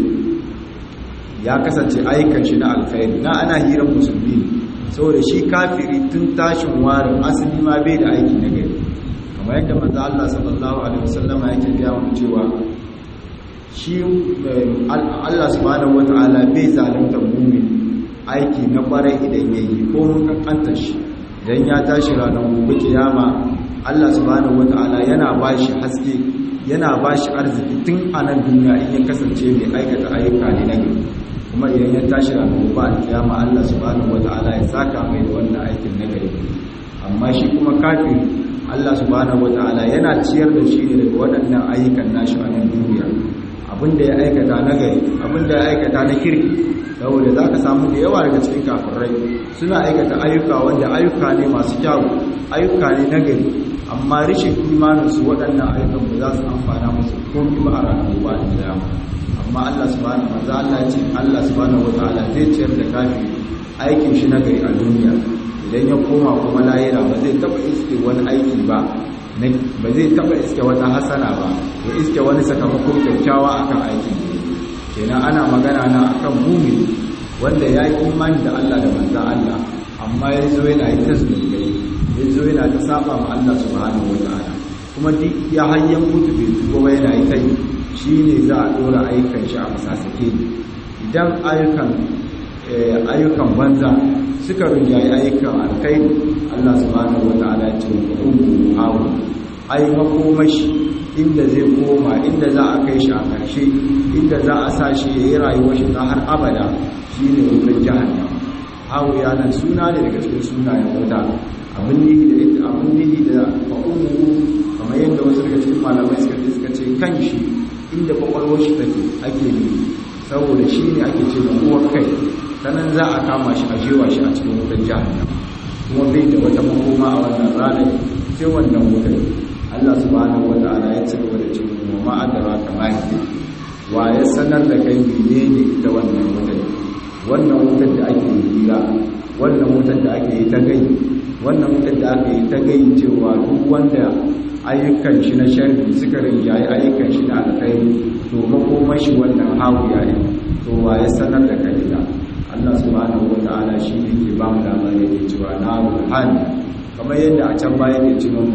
ya kasance aikan shi na alkhairi na ana hirar musulmi saboda shi kafiri tun tashin warin asali ma bai da aiki na gari kamar yadda manzo Allah sallallahu alaihi wasallama yake gaya mu cewa shi Allah subhanahu wataala bai zalunta mu'min aiki na kwarai idan yayi ko mun kankanta shi idan ya tashi ranar gobe kiyama Allah subhanahu wataala yana bashi haske yana bashi arziki tun a nan duniya in ya kasance mai aikata ayyuka ne na gari kuma idan ya tashi ranar gobe kiyama Allah subhanahu wataala ya saka mai da wannan aikin na gari amma shi kuma kafiri Allah subhanahu wataala yana ciyar da shi ne daga waɗannan ayyukan nashi a nan duniya abinda ya aikata na gari abinda ya aikata na kirki saboda za ka samu da yawa daga cikin kafirai suna aikata ayyuka wanda ayyuka ne masu kyawu ayyuka ne na gari amma rishin imaninsu waɗannan ayyukan ba za su amfana musu komi ba a ranar gobe da kiyama amma Allah subhanahu wa ta'ala Allah ce Allah subhanahu wa ta'ala zai ciyar da kafiri aikin shi na gari a duniya idan ya koma kuma lahira ba zai taba iske wani aiki ba ba zai taba iske wata hasana ba ya iske wani sakamako kyakkyawa akan aikin kenan ana magana na akan mumi wanda ya yi imani da Allah da manza Allah amma ya zo yana yi tasbirai ya zo yana ta saba ma Allah subhanahu wa ta'ala kuma duk ya hayyan mutu bai tuba ba yana yi kai shine za a dora ayyukan shi a masasake idan ayyukan ayyukan banza suka rinjaye ayyukan alkhairi Allah subhanahu wa ta'ala ya ce wa ummu hawa ai makomashi inda zai koma inda za a kai shi a ƙarshe inda za a sa shi ya yi rayuwar shi ta har abada shi ne wutar jahannam hawiya nan suna ne daga cikin sunayen wuta abin nihi da ita abin nihi da fa'umu kamar yadda wasu daga cikin malamai suka ce suka ce kan shi inda kwakwalwar shi take ake yi saboda shi ne ake ce uwar kai sanan za a kama shi a jewa shi a cikin wutar jahannam kuma bai da wata makoma a wannan ranar sai wannan wutar Allah subhanahu wata'ala ya ci gaba da cewa wa ma'adara kamar wa ya sanar da kai menene ita wannan wutar wannan wutar da ake hira wannan wutar da ake yi ta gai wannan wutar da ake yi ta gai cewa duk wanda ayyukan shi na sharri suka rinjaye ayyukan shi na alkhairi to makomar shi wannan hawiya ne to wa ya sanar da kai ita Allah subhanahu wata'ala shi ne ke ba mu labari da cewa na ruhani kamar yadda a can baya ke cewa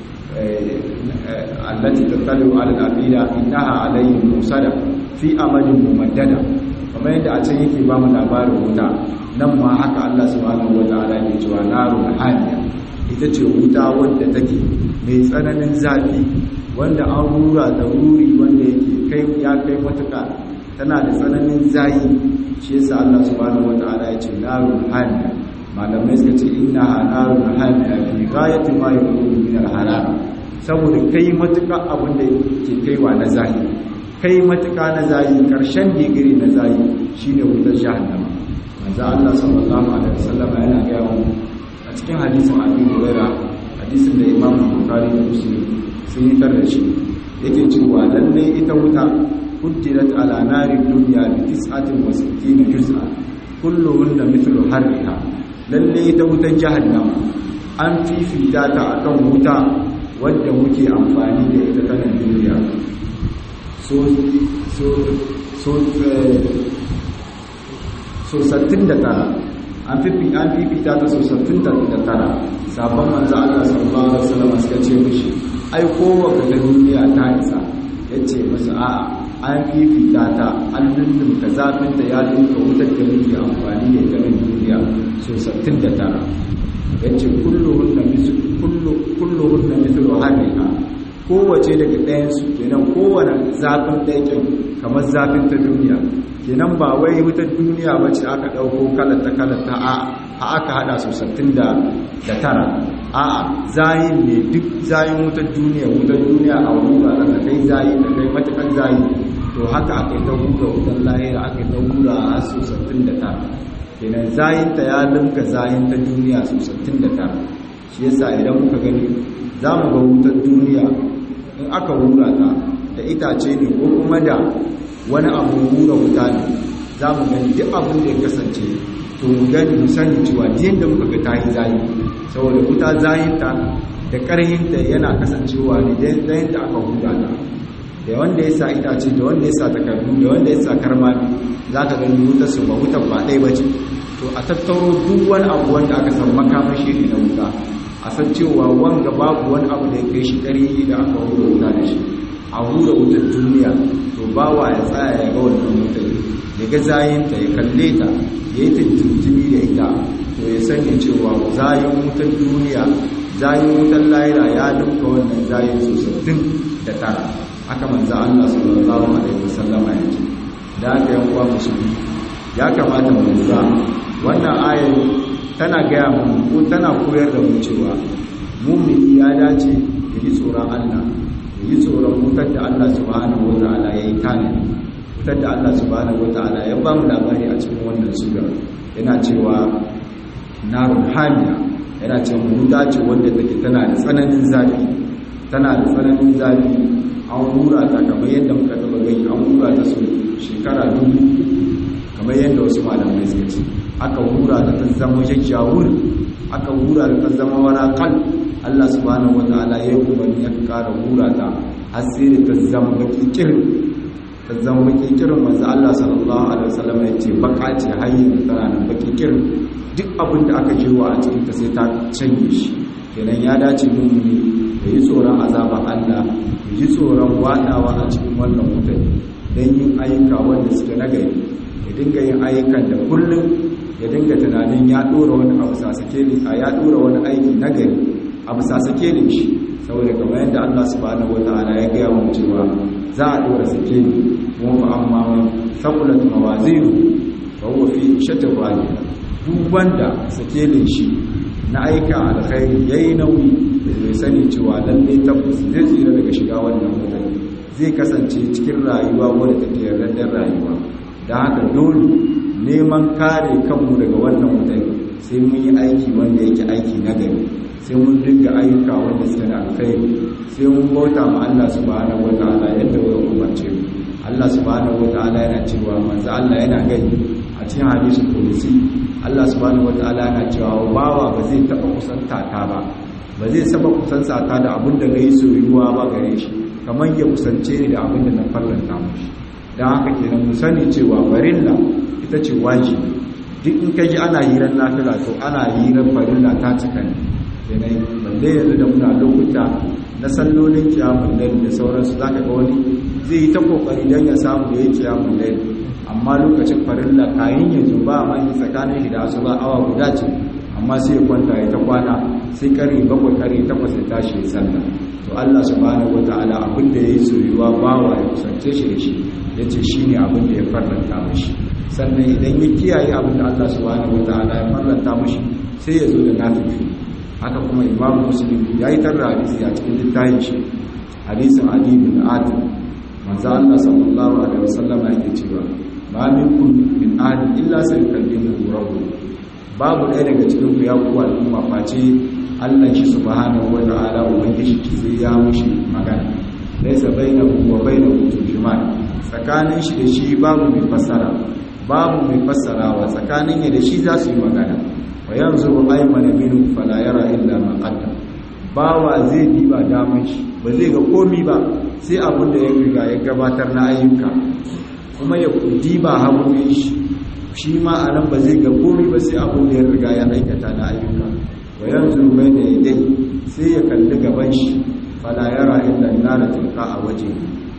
التي تطلع على الأفئدة إنها عليهم موسدة في أمد ممددة kamar yadda a can yake ba mu labarin wuta nan ma haka Allah subhanahu wa ta'ala ke cewa narun haniya ita ce wuta wanda take mai tsananin zafi wanda an rura da ruri wanda yake kai ya kai matuka tana da tsananin zayi shi yasa Allah subhanahu wa ta'ala ya ce narun haniya malamai suka ce inna narun haniya fi ghayati ma yakunu min al-halal saboda kai matuka abin da ke kaiwa na zahiri kai matuka na zahiri karshen digiri na zahiri shine wutar jahannama manzo Allah sallallahu alaihi wasallam yana ga mu a cikin hadisin Abi Hurairah hadisin da Imam Bukhari da Muslim sun yi tar da shi yake cewa lalle ita wuta kuddirat ala nari dunya bi 69 juz'a kulluhunna mithlu harriha lalle ita wutar jahannama an fifita ta akan wuta wadda muke amfani da ita ta nan duniya so so so so 69 an fifita ta sosattun da tara sabon manzo Allah sallallahu alaihi wasallam suka ce mishi ai kowace ta duniya ta isa yace musu a'a an fifita ta an lullum ka zafin ta ya dinka wutar da muke amfani da ita nan duniya sosattun da tara yace kulluhunna mislu kullu kulluhunna mithlu hadiha kowace daga ɗayan su kenan kowane zafin ɗaikin kamar zafin ta duniya kenan ba wai wutar duniya ba ce aka ɗauko kalata kalata a aka haɗa su sattin da tara a zayin ne duk zayin wutar duniya wutar duniya a wani ba da kai zayi da kai matakan zayi to haka aka yi ta hura wutar lahira aka yi ta hura a su sattin da tara kenan zayin ta ya limka zayin ta duniya su sattin da tara shi yasa idan muka gani za mu ga wutar duniya in aka hura ta da itace ne ko kuma da wani abu hura wuta ne za mu gani duk abin da ya kasance to mu gani mu sani cewa jiyan da muka ga ta yi zayi saboda wuta zayinta da ƙarhinta yana kasancewa ne da yadda aka hura ta da wanda ya sa itace da wanda ya sa takardu da wanda ya sa karmami za ka gani wuta su ba wutan ba ɗaya ba ce to a tattaro duk wani abu wanda aka san makamashi ne na wuta a san cewa wanga babu wani abu da ya kai shi ƙarhi da aka hura wuta da shi a hura wutar duniya to bawa ya tsaya ya ga wannan wutar ya ga zayinta ya kalle ta ya yi tuntuntuni da ita to ya sanya cewa zayin wutar duniya zayin wutar lahira ya duka wannan zayin sosai da tara aka manza Allah sallallahu alaihi wasallam ya ce da aka yan uwa musulmi ya kamata mu lura wannan ayar tana gaya mu ko tana koyar da mu cewa mumini ya dace ya yi tsoron Allah yi tsoron wutar da Allah subhanahu wa ta'ala ya yi tanadi wutar da Allah subhanahu wa ta'ala ya ba mu labari a cikin wannan sura yana cewa narun hamiya yana cewa wuta ce wanda take tana da tsananin zafi tana da tsananin zafi an hura ta kamar yadda muka taba gani an hura ta su shekara dubu kamar yadda wasu malamai suka ce aka hura ta ta zama jajjawur aka hura ta ta zama warakal Allah subhanahu wataala ya yi umarni ya kara hura ta har sai da ta zama baki kirin ta zama baki kirin manzo Allah sallallahu alaihi wasallam ya ce baka ce hayyin tana nan baki kirin duk abin da aka jewa a cikin ta sai ta canje shi kenan ya dace mumuni da yi tsoron azaba Allah ya ji tsoron wadawa a cikin wannan mutane don yin ayyuka wanda suke nagari ya dinga yin ayyukan da kullum ya dinga tunanin ya dora wani abu sasake ne a ya dora wani aiki nagari abu sasake ne shi saboda kamar yadda Allah subhanahu wataala ya gaya mu cewa za a dora sake ne kuma fa amma man saqulat mawazinu fa huwa fi shatin wali duk wanda sake ne shi na aika alkhairi yayi nauyi da zai sani cewa lalle tabbas zai tsira daga shiga wannan mutane zai kasance cikin rayuwa wadda take yardar rayuwa da haka dole neman kare kanmu daga wannan mutane sai mun yi aiki wanda yake aiki na gari sai mun dinga ayyuka wanda suke da alkhairi sai mun bauta ma Allah subhanahu wataala yadda ya umarce mu Allah subhanahu wataala yana cewa manzo Allah yana gani a cikin hadisin kudusi Allah subhanahu wataala yana cewa bawa ba zai taba kusanta ta ba ba zai saba kusanta ta da abin da nayi soyuwa ba gare shi kamar ya kusance ni da abin da na farlanta mushi dan haka kenan mu sani cewa farilla ita ce wajibi duk in kaji ana hirar nafila to ana hirar farilla ta cika ne kenan balle yanzu da muna lokuta na sallolin kiyamun lail da sauransu zaka ga wani zai yi ta kokari dan ya samu da yake kiyamun lail amma lokacin farilla kayan yanzu ba ma yi tsakanin shi da asuba awa guda ce amma sai ya kwanta ya ta kwana sai kare bakwai kare takwas ya tashi ya sallah to Allah subhanahu wataala abin da yayi soyuwa bawa ya kusance shi da shi yace shine abin da ya farlanta mashi sannan idan ya kiyaye abin da Allah subhanahu wataala ya farlanta mashi sai ya zo da nafifi haka kuma Imam Muslim yayi tarra hadisi a cikin littafin shi hadisin Ali bin Atim manzo Allah sallallahu alaihi wasallam yake cewa ma minkum min ahad illa sayukallimuhu rabbuh babu ɗaya daga cikin ku ya kuwa al'umma face Allah shi subhanahu wa ta'ala ubangiji ki sai ya mushi magana laysa bainahu wa bainahu turjuman tsakanin shi da shi babu mai fassara babu mai fassarawa tsakanin ya da shi za su yi magana wa yanzu aymana minhu fala yara illa ma qaddam bawa zai diba daman shi ba zai ga komi ba sai abin da ya riga ya gabatar na ayyuka kuma ya diba hagumin shi shi ma a nan ba zai ga komai ba sai abin da ya riga ya aikata na ayyuka wa yanzu bai da dai sai ya kalli gaban shi fala yara illa nara tilka a waje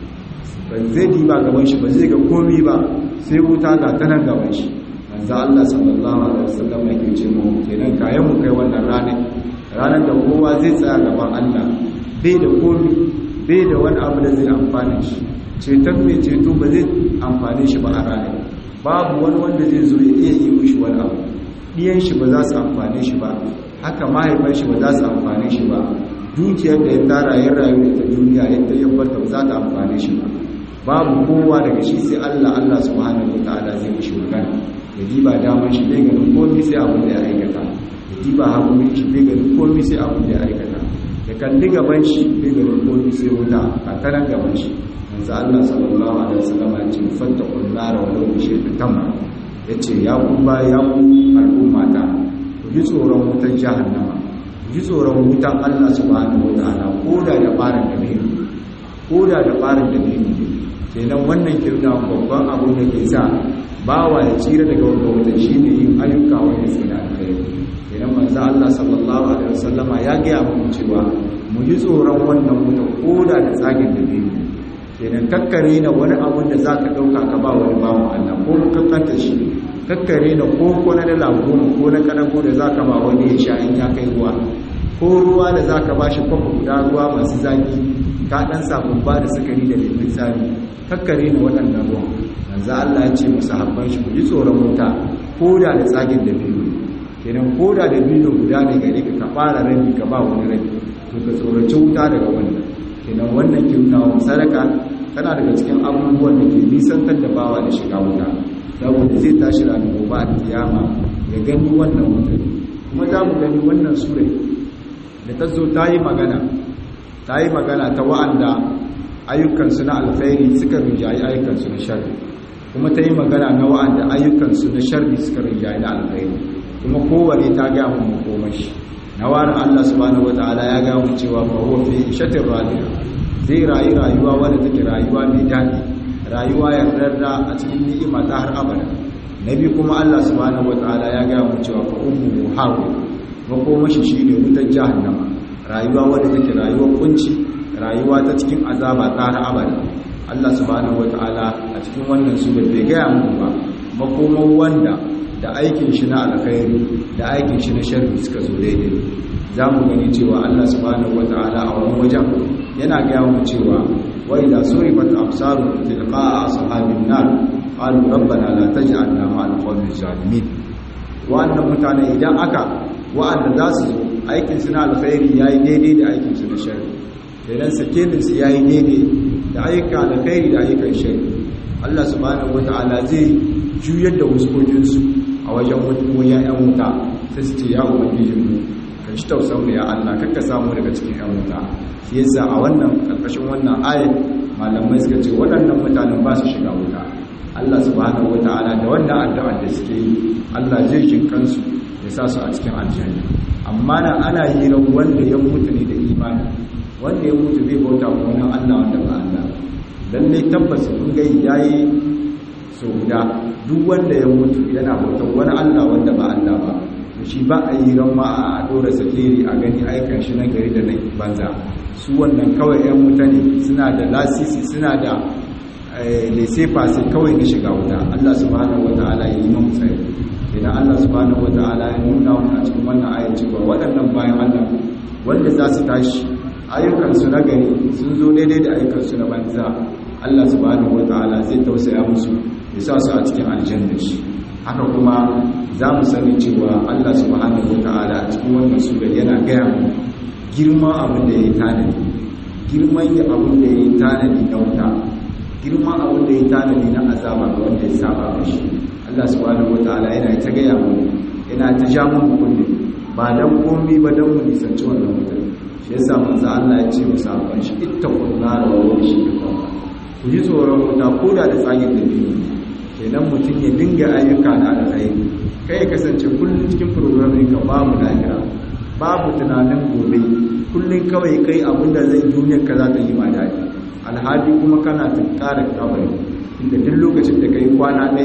ba zai diba gaban shi ba zai ga komai ba sai wuta ga ta nan gaban shi manzo Allah sallallahu alaihi wasallam yake ce mu kenan kayan mu kai wannan ranar ranar da kowa zai tsaya gaban Allah bai da komai bai da wani abu da zai amfane shi ceton mai ceto ba zai amfane shi ba a ranar babu wani wanda zai zo ya iya yi mishi wani abu ɗiyan shi ba za su amfane shi ba haka mahaifan shi ba za su amfane shi ba dukiyar da ya tara ya rayu da ta duniya yadda ya barta ba za ta amfane shi ba babu kowa daga shi sai Allah Allah subhanahu wataala zai mishi magana ya diba damar shi bai ganin komai sai abin da ya aikata ya diba hagumin shi bai ganin komai sai abin da ya aikata ya kalli gaban shi bai ganin komai sai wuta a tanan gaban shi manzo Allah sallallahu alaihi wasallam ya ce fattaqun nar wa law shay'un tamma yace ya ku ba ya ku al'umma ta ku ji tsoron wutan jahannama ku ji tsoron wutan Allah subhanahu wataala koda da barin da ne koda da barin da ne kenan wannan kirna babban abu da ke sa bawa ya tsira daga wanda wutan shine yin ayyuka wanda sai da alkhairi kenan manzo Allah sallallahu alaihi wasallama ya ga mu cewa mu ji tsoron wannan wutan koda da tsagin da ne kenan kakkare na wani abun da za ka ɗauka ka ba wani bawan Allah ko kakkanta shi kakkare na ko ko na dala goma ko na kanago da za ka ba wani ya sha in ya kai ruwa ko ruwa da za ka ba shi kwafa guda ruwa masu zaki ka ɗan sabon ba da sukari da lemun tsami kakkare na waɗannan ruwan manzo Allah ya ce musu habban shi ku ji tsoron wuta ko da da tsagin da biyu kenan ko da da biyu guda ne gare ka ka fara rabi ka ba wani rabi to ka tsoraci wuta daga wannan kenan wannan kimnawa sadaka tana daga cikin abubuwan da ke nisantar da bawa da shiga wuta saboda zai tashi ranar gobe a kiyama ya gani wannan wuta kuma za mu gani wannan surai da ta zo ta yi magana ta yi magana ta wa'anda ayyukansu na alkhairi suka rinjayi ayyukansu na sharri kuma ta yi magana na wa'anda ayyukansu na sharri suka rinjayi na alkhairi kuma kowane ta gaya mu makomashi na wani Allah subhanahu wata'ala ya ga mu cewa fa huwa fi ishatin radiya zai rayu rayuwa wanda take rayuwa mai daɗi rayuwa yardarda a cikin ni'ima ta har abada nabi kuma Allah subhanahu wata'ala ya ga mu cewa fa ummu hawi makomashi shine wutar jahannama rayuwa wanda take rayuwar kunci rayuwa ta cikin azaba ta har abada Allah subhanahu wata'ala a cikin wannan sura bai ga mu ba makoman wanda da aikin shi na alkhairi da aikin shi na sharri suka zo daidai za mu gani cewa Allah subhanahu wata'ala a wani wajen yana gaya mu cewa wa idza surifat absaru tilqa ashabin nar qalu rabbana la taj'alna ma'al qawmi zalimin wa'annan mutane idan aka wa'anda za su zo aikin su na alkhairi yayi daidai da aikin su na sharri idan sakelin su yayi daidai da ayyuka alkhairi da ayyukan sharri Allah subhanahu wata'ala zai juyar da wuskokinsu a wajen wajen ‘yan wuta sai su ce ya ubangijinmu ka shi tausan ya Allah kakka samu daga cikin ‘yan wuta shi yasa a wannan ƙarƙashin wannan ayat malamai suka ce waɗannan mutanen ba su shiga wuta Allah subhanahu wata'ala da wannan addu'ar da suke yi Allah zai jin kansu ya sa su a cikin aljanna amma nan ana hira wanda ya mutu ne da imani wanda ya mutu zai bauta wa wani Allah wanda ba Allah lalle tabbas kun ga yayi so guda duk wanda ya mutu yana bautar wani Allah wanda ba Allah ba to shi ba a yi ran ma a dora sakiri a gani aikan shi na gari da na banza su wannan kawai yan wuta ne suna da lasisi suna da lesefa sai kawai na shiga wuta Allah subhanahu wataala ya yi mu tsaye idan Allah subhanahu wataala ya nuna mu a cikin wannan ayat cewa waɗannan bayan Allah wanda za su tashi ayyukansu na gari sun zo daidai da ayyukansu na banza Allah subhanahu wataala zai tausaya musu ya sa su a cikin aljanna shi haka kuma za mu sani cewa Allah subhanahu wata'ala a cikin wannan sura yana gaya mu girman abin da ya yi tanadi girman ya abin da ya yi tanadi na wuta girman abin da ya yi tanadi na azaba ga wanda ya saba mashi Allah subhanahu wata'ala yana ta gaya mu yana ta ja mu kunne ba dan komi ba dan mu nisanci wannan wutar shi yasa manzo Allah ya ce musa ban shi ittaqun nar wa washi ku ji tsoron wuta ko da da tsagin da biyu kenan mutum ya dinga ayyuka na alkhairi kai ya kasance kullum cikin programming ka babu lahira babu tunanin gobe kullum kawai kai abinda zai duniyar ka za ta yi ma daɗi alhali kuma kana tunkarar kabari inda duk lokacin da kai kwana ɗaya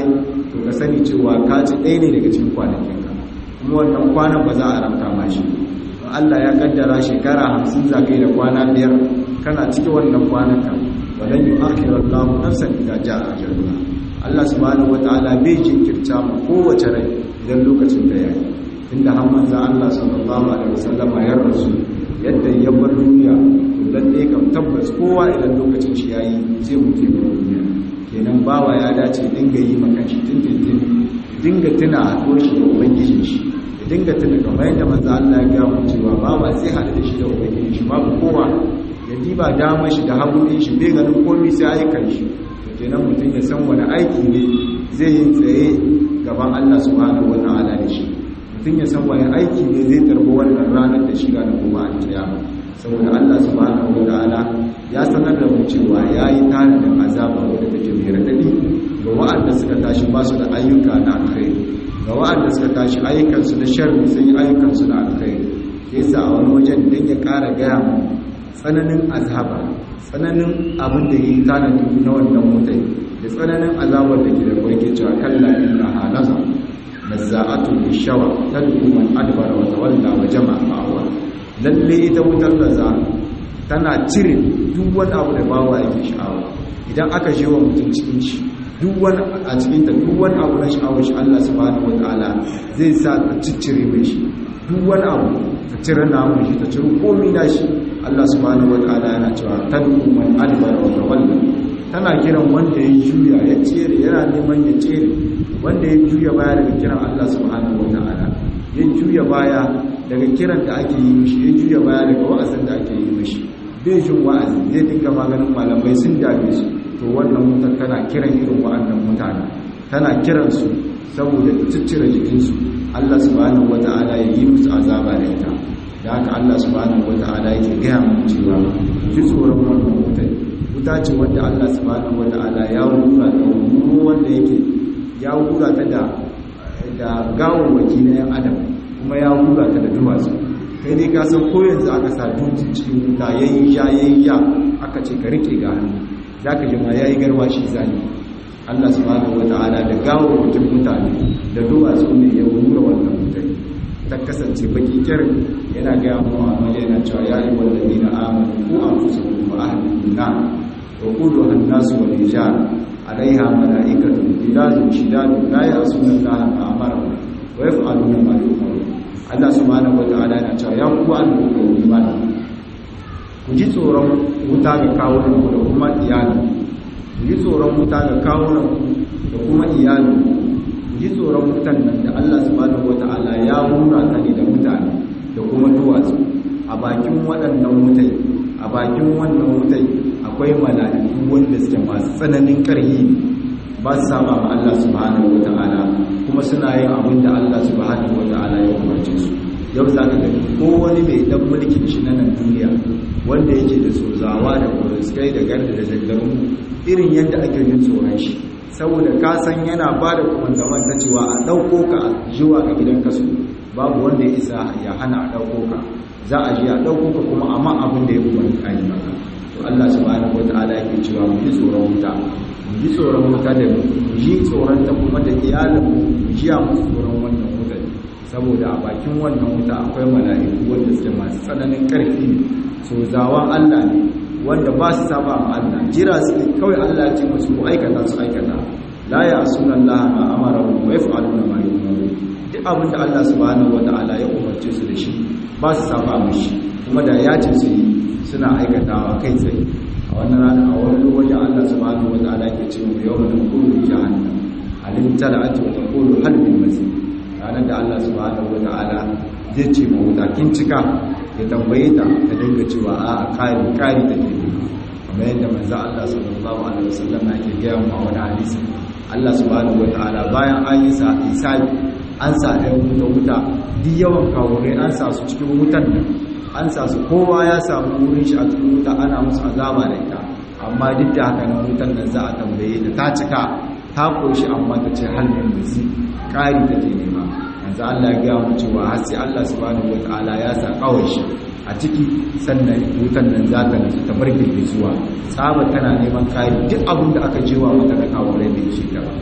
to ka sani cewa ka ci ɗaya ne daga cikin kwanakinka kuma wannan kwanan ba za a ramta ma shi Allah ya kaddara shekara hamsin za ka yi da kwana biyar kana cikin wannan kwanaka walan yi akhirar lamu nafsan ita ja a jaruna Allah subhanahu wata'ala bai jinkirta mu kowace rai idan lokacin da ya yi inda har manzan Allah sallallahu alaihi wasallam ya rasu yadda ya bar duniya to lalle kam tabbas kowa idan lokacin shi yayi zai mutu ya bar duniya kenan bawa ya dace dinga yi maka shi tintin dinga tuna haɗuwar shi da ubangijin shi dinga tuna kamar yadda manzo Allah ya ga mu cewa bawa zai haɗu da shi da ubangiji shi babu kowa ya diba damar shi da hagu shi bai ganin komai sai ayyukan shi to kenan mutum ya san wani aiki ne zai yi tsaye gaban Allah subhanahu wataala da shi mutum ya san wani aiki ne zai tarbo wannan ranar da shi ranar kuma a kiyama saboda Allah subhanahu wataala ya sanar da mu cewa yayi tanadin azaba wanda take mai radadi ga wa'anda suka tashi ba su da ayyuka na alkhairi ga wa'anda suka tashi ayyukansu na sharri sun yi ayyukansu na alkhairi yasa a wani wajen dan ya ƙara gaya mu tsananin azaba tsananin abin da yi tanadi na wannan mutai da tsananin azabar da ke da kwai ke cewa kalla inna halaza nazza'atu bishawa tad'u man adbara wa tawalla wa jama'a ma'awa lalle ita wutar laza tana cire duk wani abu da bawa yake sha'awa idan aka je wa mutum cikin shi duk wani a cikin ta duk wani abu na sha'awar shi Allah subhanahu wataala zai sa ta ciccire mai shi duk wani abu ta cire namun shi ta cire komai na shi Allah subhanahu wataala yana cewa tad'u man adbara wa tawalla tana kiran wanda ya juya ya tsere yana neman ya tsere wanda ya juya baya daga kiran Allah subhanahu wataala ya juya baya daga kiran da ake yi mishi ya juya baya daga wa'azin da ake yi mishi bai jin wa'azi zai dinga maganin malamai sun dame su to wannan mutan tana kiran irin wa'annan mutane tana kiran su saboda ciccire jikinsu Allah subhanahu wata'ala ya yi musu azaba da ita da haka Allah subhanahu wata'ala yake gaya mu cewa ji tsoron wannan mutai wuta ce wanda Allah subhanahu wata'ala ya wura da wuro wanda yake ya wura ta da da gawawwaki na yan adam kuma ya wura ta da duwatsu kai dai ka san ko yanzu aka sa dutsen cikin wuta yayi ya yayi ya aka ce ka rike ga hannu za ka ji ma ya yi garwashi zane allah subhanahu wa ta'ala da gawo mutum mutane da duwatsu ne ya wura wannan mutane ta kasance baki kirin yana gaya mu a maje yana cewa ya yi wallazi na amanu ko an fusa kuma ahalin na wa kudu hannasu wa nijar alaiha mala'ikatu gidazun shidadu la ya'suna allaha ma amara wa yaf'aluna ma yu'maru allah subhanahu wa ta'ala yana cewa ya ku an ku imani ku ji tsoron wuta ga kawunanku da kuma iyalin ku ji tsoron wuta ga kawunanku da kuma iyalin ku ji tsoron wutan nan da Allah subhanahu wata'ala ya hura ta ne da mutane da kuma duwatsu a bakin waɗannan wutai a bakin wannan wutai akwai mala'iku wanda suke masu tsananin ƙarfi ba su saba ma Allah subhanahu wata'ala kuma suna yin abin da Allah subhanahu wata'ala ya umarce su yau za ka gani ko wani mai dan mulkin shi na nan duniya wanda yake da sozawa da kuriskai da garda da zangarun irin yadda ake yin tsoron shi saboda ka san yana ba da kumandaman ta cewa a ɗauko ka a jiwa ga gidan kasu babu wanda ya isa ya hana a ɗauko ka za a ji a ɗauko ka kuma amma abin da ya umarni a yi maka to Allah subhanahu wataala yake cewa mu ji tsoron wuta mu ji tsoron wuta da mu ji tsoron ta kuma da iyalin mu ji a mu tsoron wannan wutar saboda a bakin wannan wuta akwai mala'iku wanda suke masu tsananin ƙarfi ne so zawan Allah ne wanda ba su saba ma Allah jira su ne kawai Allah ya ce musu ku aikata su aikata la ya sunan Allah ma amara wa yaf'aluna ma yu'maru duk abin da Allah subhanahu wata'ala ya umarce su da shi ba su saba mishi kuma da ya ce su yi suna aikatawa kai tsaye a wannan rana a wani lokaci Allah subhanahu wata'ala ke ce mu yawma naqulu jahannam alim tala'at wa taqulu hal min mazid ranar da Allah subhanahu wata'ala zai ce ma wuta kin cika ya tambaye ta ta dinga cewa a kari kari take ne kamar yadda manzo Allah sallallahu alaihi wasallam yake gaya mu a wani hadisi Allah subhanahu wata'ala bayan an yi sa isabi an sa ɗan wuta wuta duk yawan kawurai an sa su cikin wutan nan an sa su kowa ya samu wurin shi a cikin wuta ana musu azaba da ita amma duk da haka nan wutan nan za a tambaye ta ta cika ta koshi amma ta ce halin bizi ƙari take nema yanzu Allah ya gaya mu cewa har sai Allah subhanahu wataala ya sa kawai shi a ciki sannan wutan nan za ta nutsu ta bar zuwa tsaba tana neman ƙari duk abin da aka jewa mata na kawurai bai shi ta ba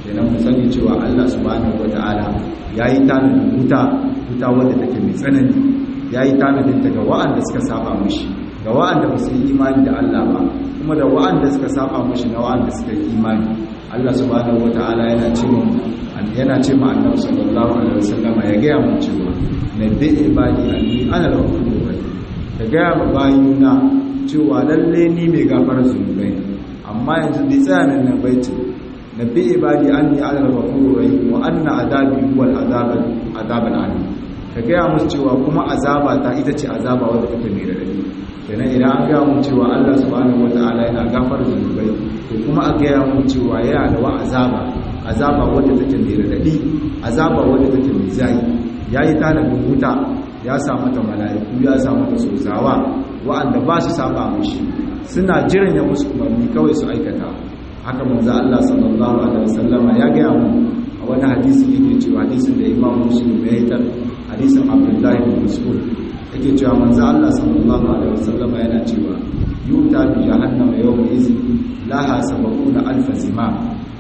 kenan mu sani cewa Allah subhanahu wataala yayi tanadin wuta wuta wanda take mai tsanani yayi tanadin ta ga wa'anda suka saba mishi ga wa'anda ba su yi imani da Allah ba kuma da wa'anda suka saba mishi na wa'anda suka yi imani Allah subhanahu wataala yana cewa yana ce ma annabi sallallahu alaihi wasallam ya ga mu cewa nabi ibadi anni ana al-ghafurur rahim ka ga ma bayina cewa lalle ni mai gafara zunubai amma yanzu bai tsaya nan nan bai ce nabi ibadi anni ana al-ghafurur rahim wa anna adabi huwa al-azab azab al-alim ka ga musu cewa kuma azaba ta ita ce azaba wadda take mai radadi kenan idan an ga mu cewa Allah subhanahu wataala yana gafara zunubai to kuma a ga mu cewa yana da wa azaba azaba wadda take mai radadi azaba wadda take mai zai yayi talabin wuta ya sa mata mala'iku ya sa mata sozawa wa'anda ba su saba mishi suna jiran ya musu umarni kawai su aikata haka manzo Allah sallallahu alaihi wasallama ya ga mu a wani hadisi yake cewa hadisin da Imam Muslim ya yi tar hadisin Abdullah ibn Mas'ud yake cewa manzo Allah sallallahu alaihi wasallama yana cewa yuta bi jahannama yawma izin laha sabaquna alf zimam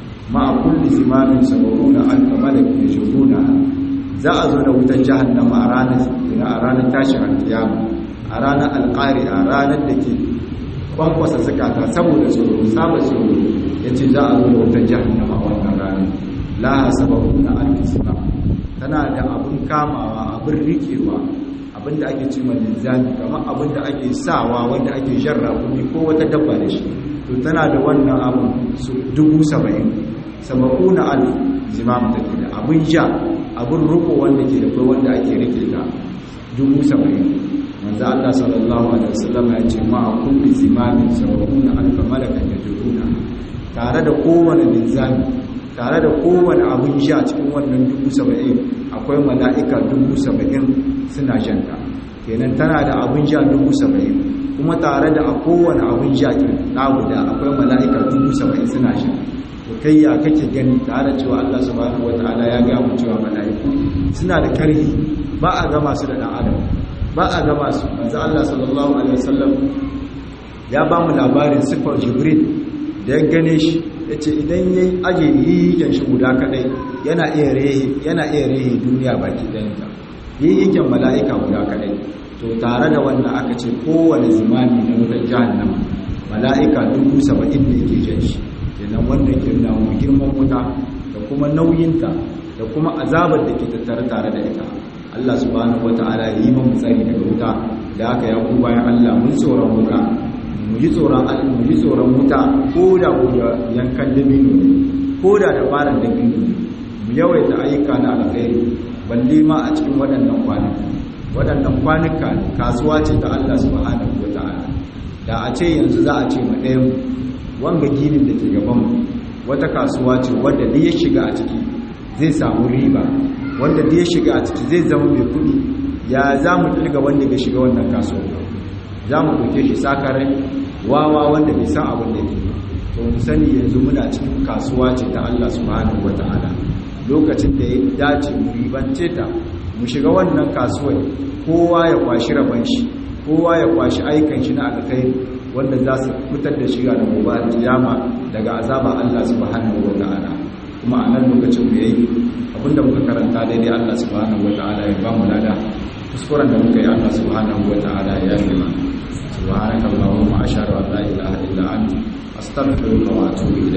ma kulli zimamin sabaquna alf malak yajuruna za a zo da wutar jahannama a ranar a ranar tashin alkiyama a ranar alƙari a ranar da ke kwankwasa zakata saboda tsoro saba tsoro ya ce za a zo da wutar jahannama a wannan ranar laha sababu na alkisma tana da abin kamawa abin rikewa abin da ake ce mai linzami kamar abin da ake sawa wanda ake jarra kuni ko wata dabba da shi to tana da wannan abin su dubu saba'in sababu na alif zimam take da abin ja abin ruko wanda ke da kai wanda ake rike ta dubu saba'in manzo Allah sallallahu alaihi wasallam ya ce ma kulli zimamin sab'una alfa malakan yajuruna tare da kowane linzami tare da kowane abin sha cikin wannan dubu saba'in akwai mala'ika dubu saba'in suna shanta kenan tana da abin sha dubu saba'in kuma tare da a kowane abin sha na guda akwai mala'ika dubu saba'in suna shanta to kai ya kake gani tare cewa Allah subhanahu wataala ya ga mu cewa mala'iku suna da karhi ba a gama su da dan adam ba a gama su manzo Allah sallallahu alaihi wasallam ya ba mu labarin sifar jibril da ya gane shi yace idan yayi aje yiyin shi guda kadai yana iya rehe yana iya rehe duniya baki danta yiyin mala'ika guda kadai to tare da wannan aka ce kowane zimami na wutar jahannama mala'ika dubu saba'in ne ke jan shi kenan wannan ke nuna mu girman wuta da kuma nauyinta da kuma azabar da ke tattare tare da ita Allah subhanahu wata'ala ya yi mu tsari daga wuta da haka ya ku bayan Allah mun tsoron wuta mu ji tsoron mu ji tsoron wuta ko da ko da yankan dabino ne ko da da faran dabino ne mu yawaita ayyuka na alkhairi balle ma a cikin waɗannan kwanuka waɗannan kwanuka ne kasuwa ce ta Allah subhanahu wata'ala da a ce yanzu za a ce ma ɗayan wanga ginin da ke gabanmu wata kasuwa ce wadda da ya shiga a ciki zai samu riba wanda da ya shiga a ciki zai zama mai kudi ya za mu tilga wanda bai shiga wannan kasuwa za mu ɗauke shi sakarai wawa wanda bai san abin da ke to mu sani yanzu muna cikin kasuwa ce ta Allah subhanahu wata'ala lokacin da ya dace mu ribance ta mu shiga wannan kasuwar kowa ya kwashi raban shi kowa ya kwashi aikan shi na alkhairi wanda za su fitar da shiga da gobe kiyama daga azaba Allah subhanahu wata'ala kuma a nan lokacin mu yayi abinda muka karanta daidai Allah subhanahu wata'ala ya ba mu lada kuskuren da muka yi Allah subhanahu wata'ala ya yi mana subhanakallahumma ashhadu an la ilaha illa anta astaghfiruka wa atubu ilayk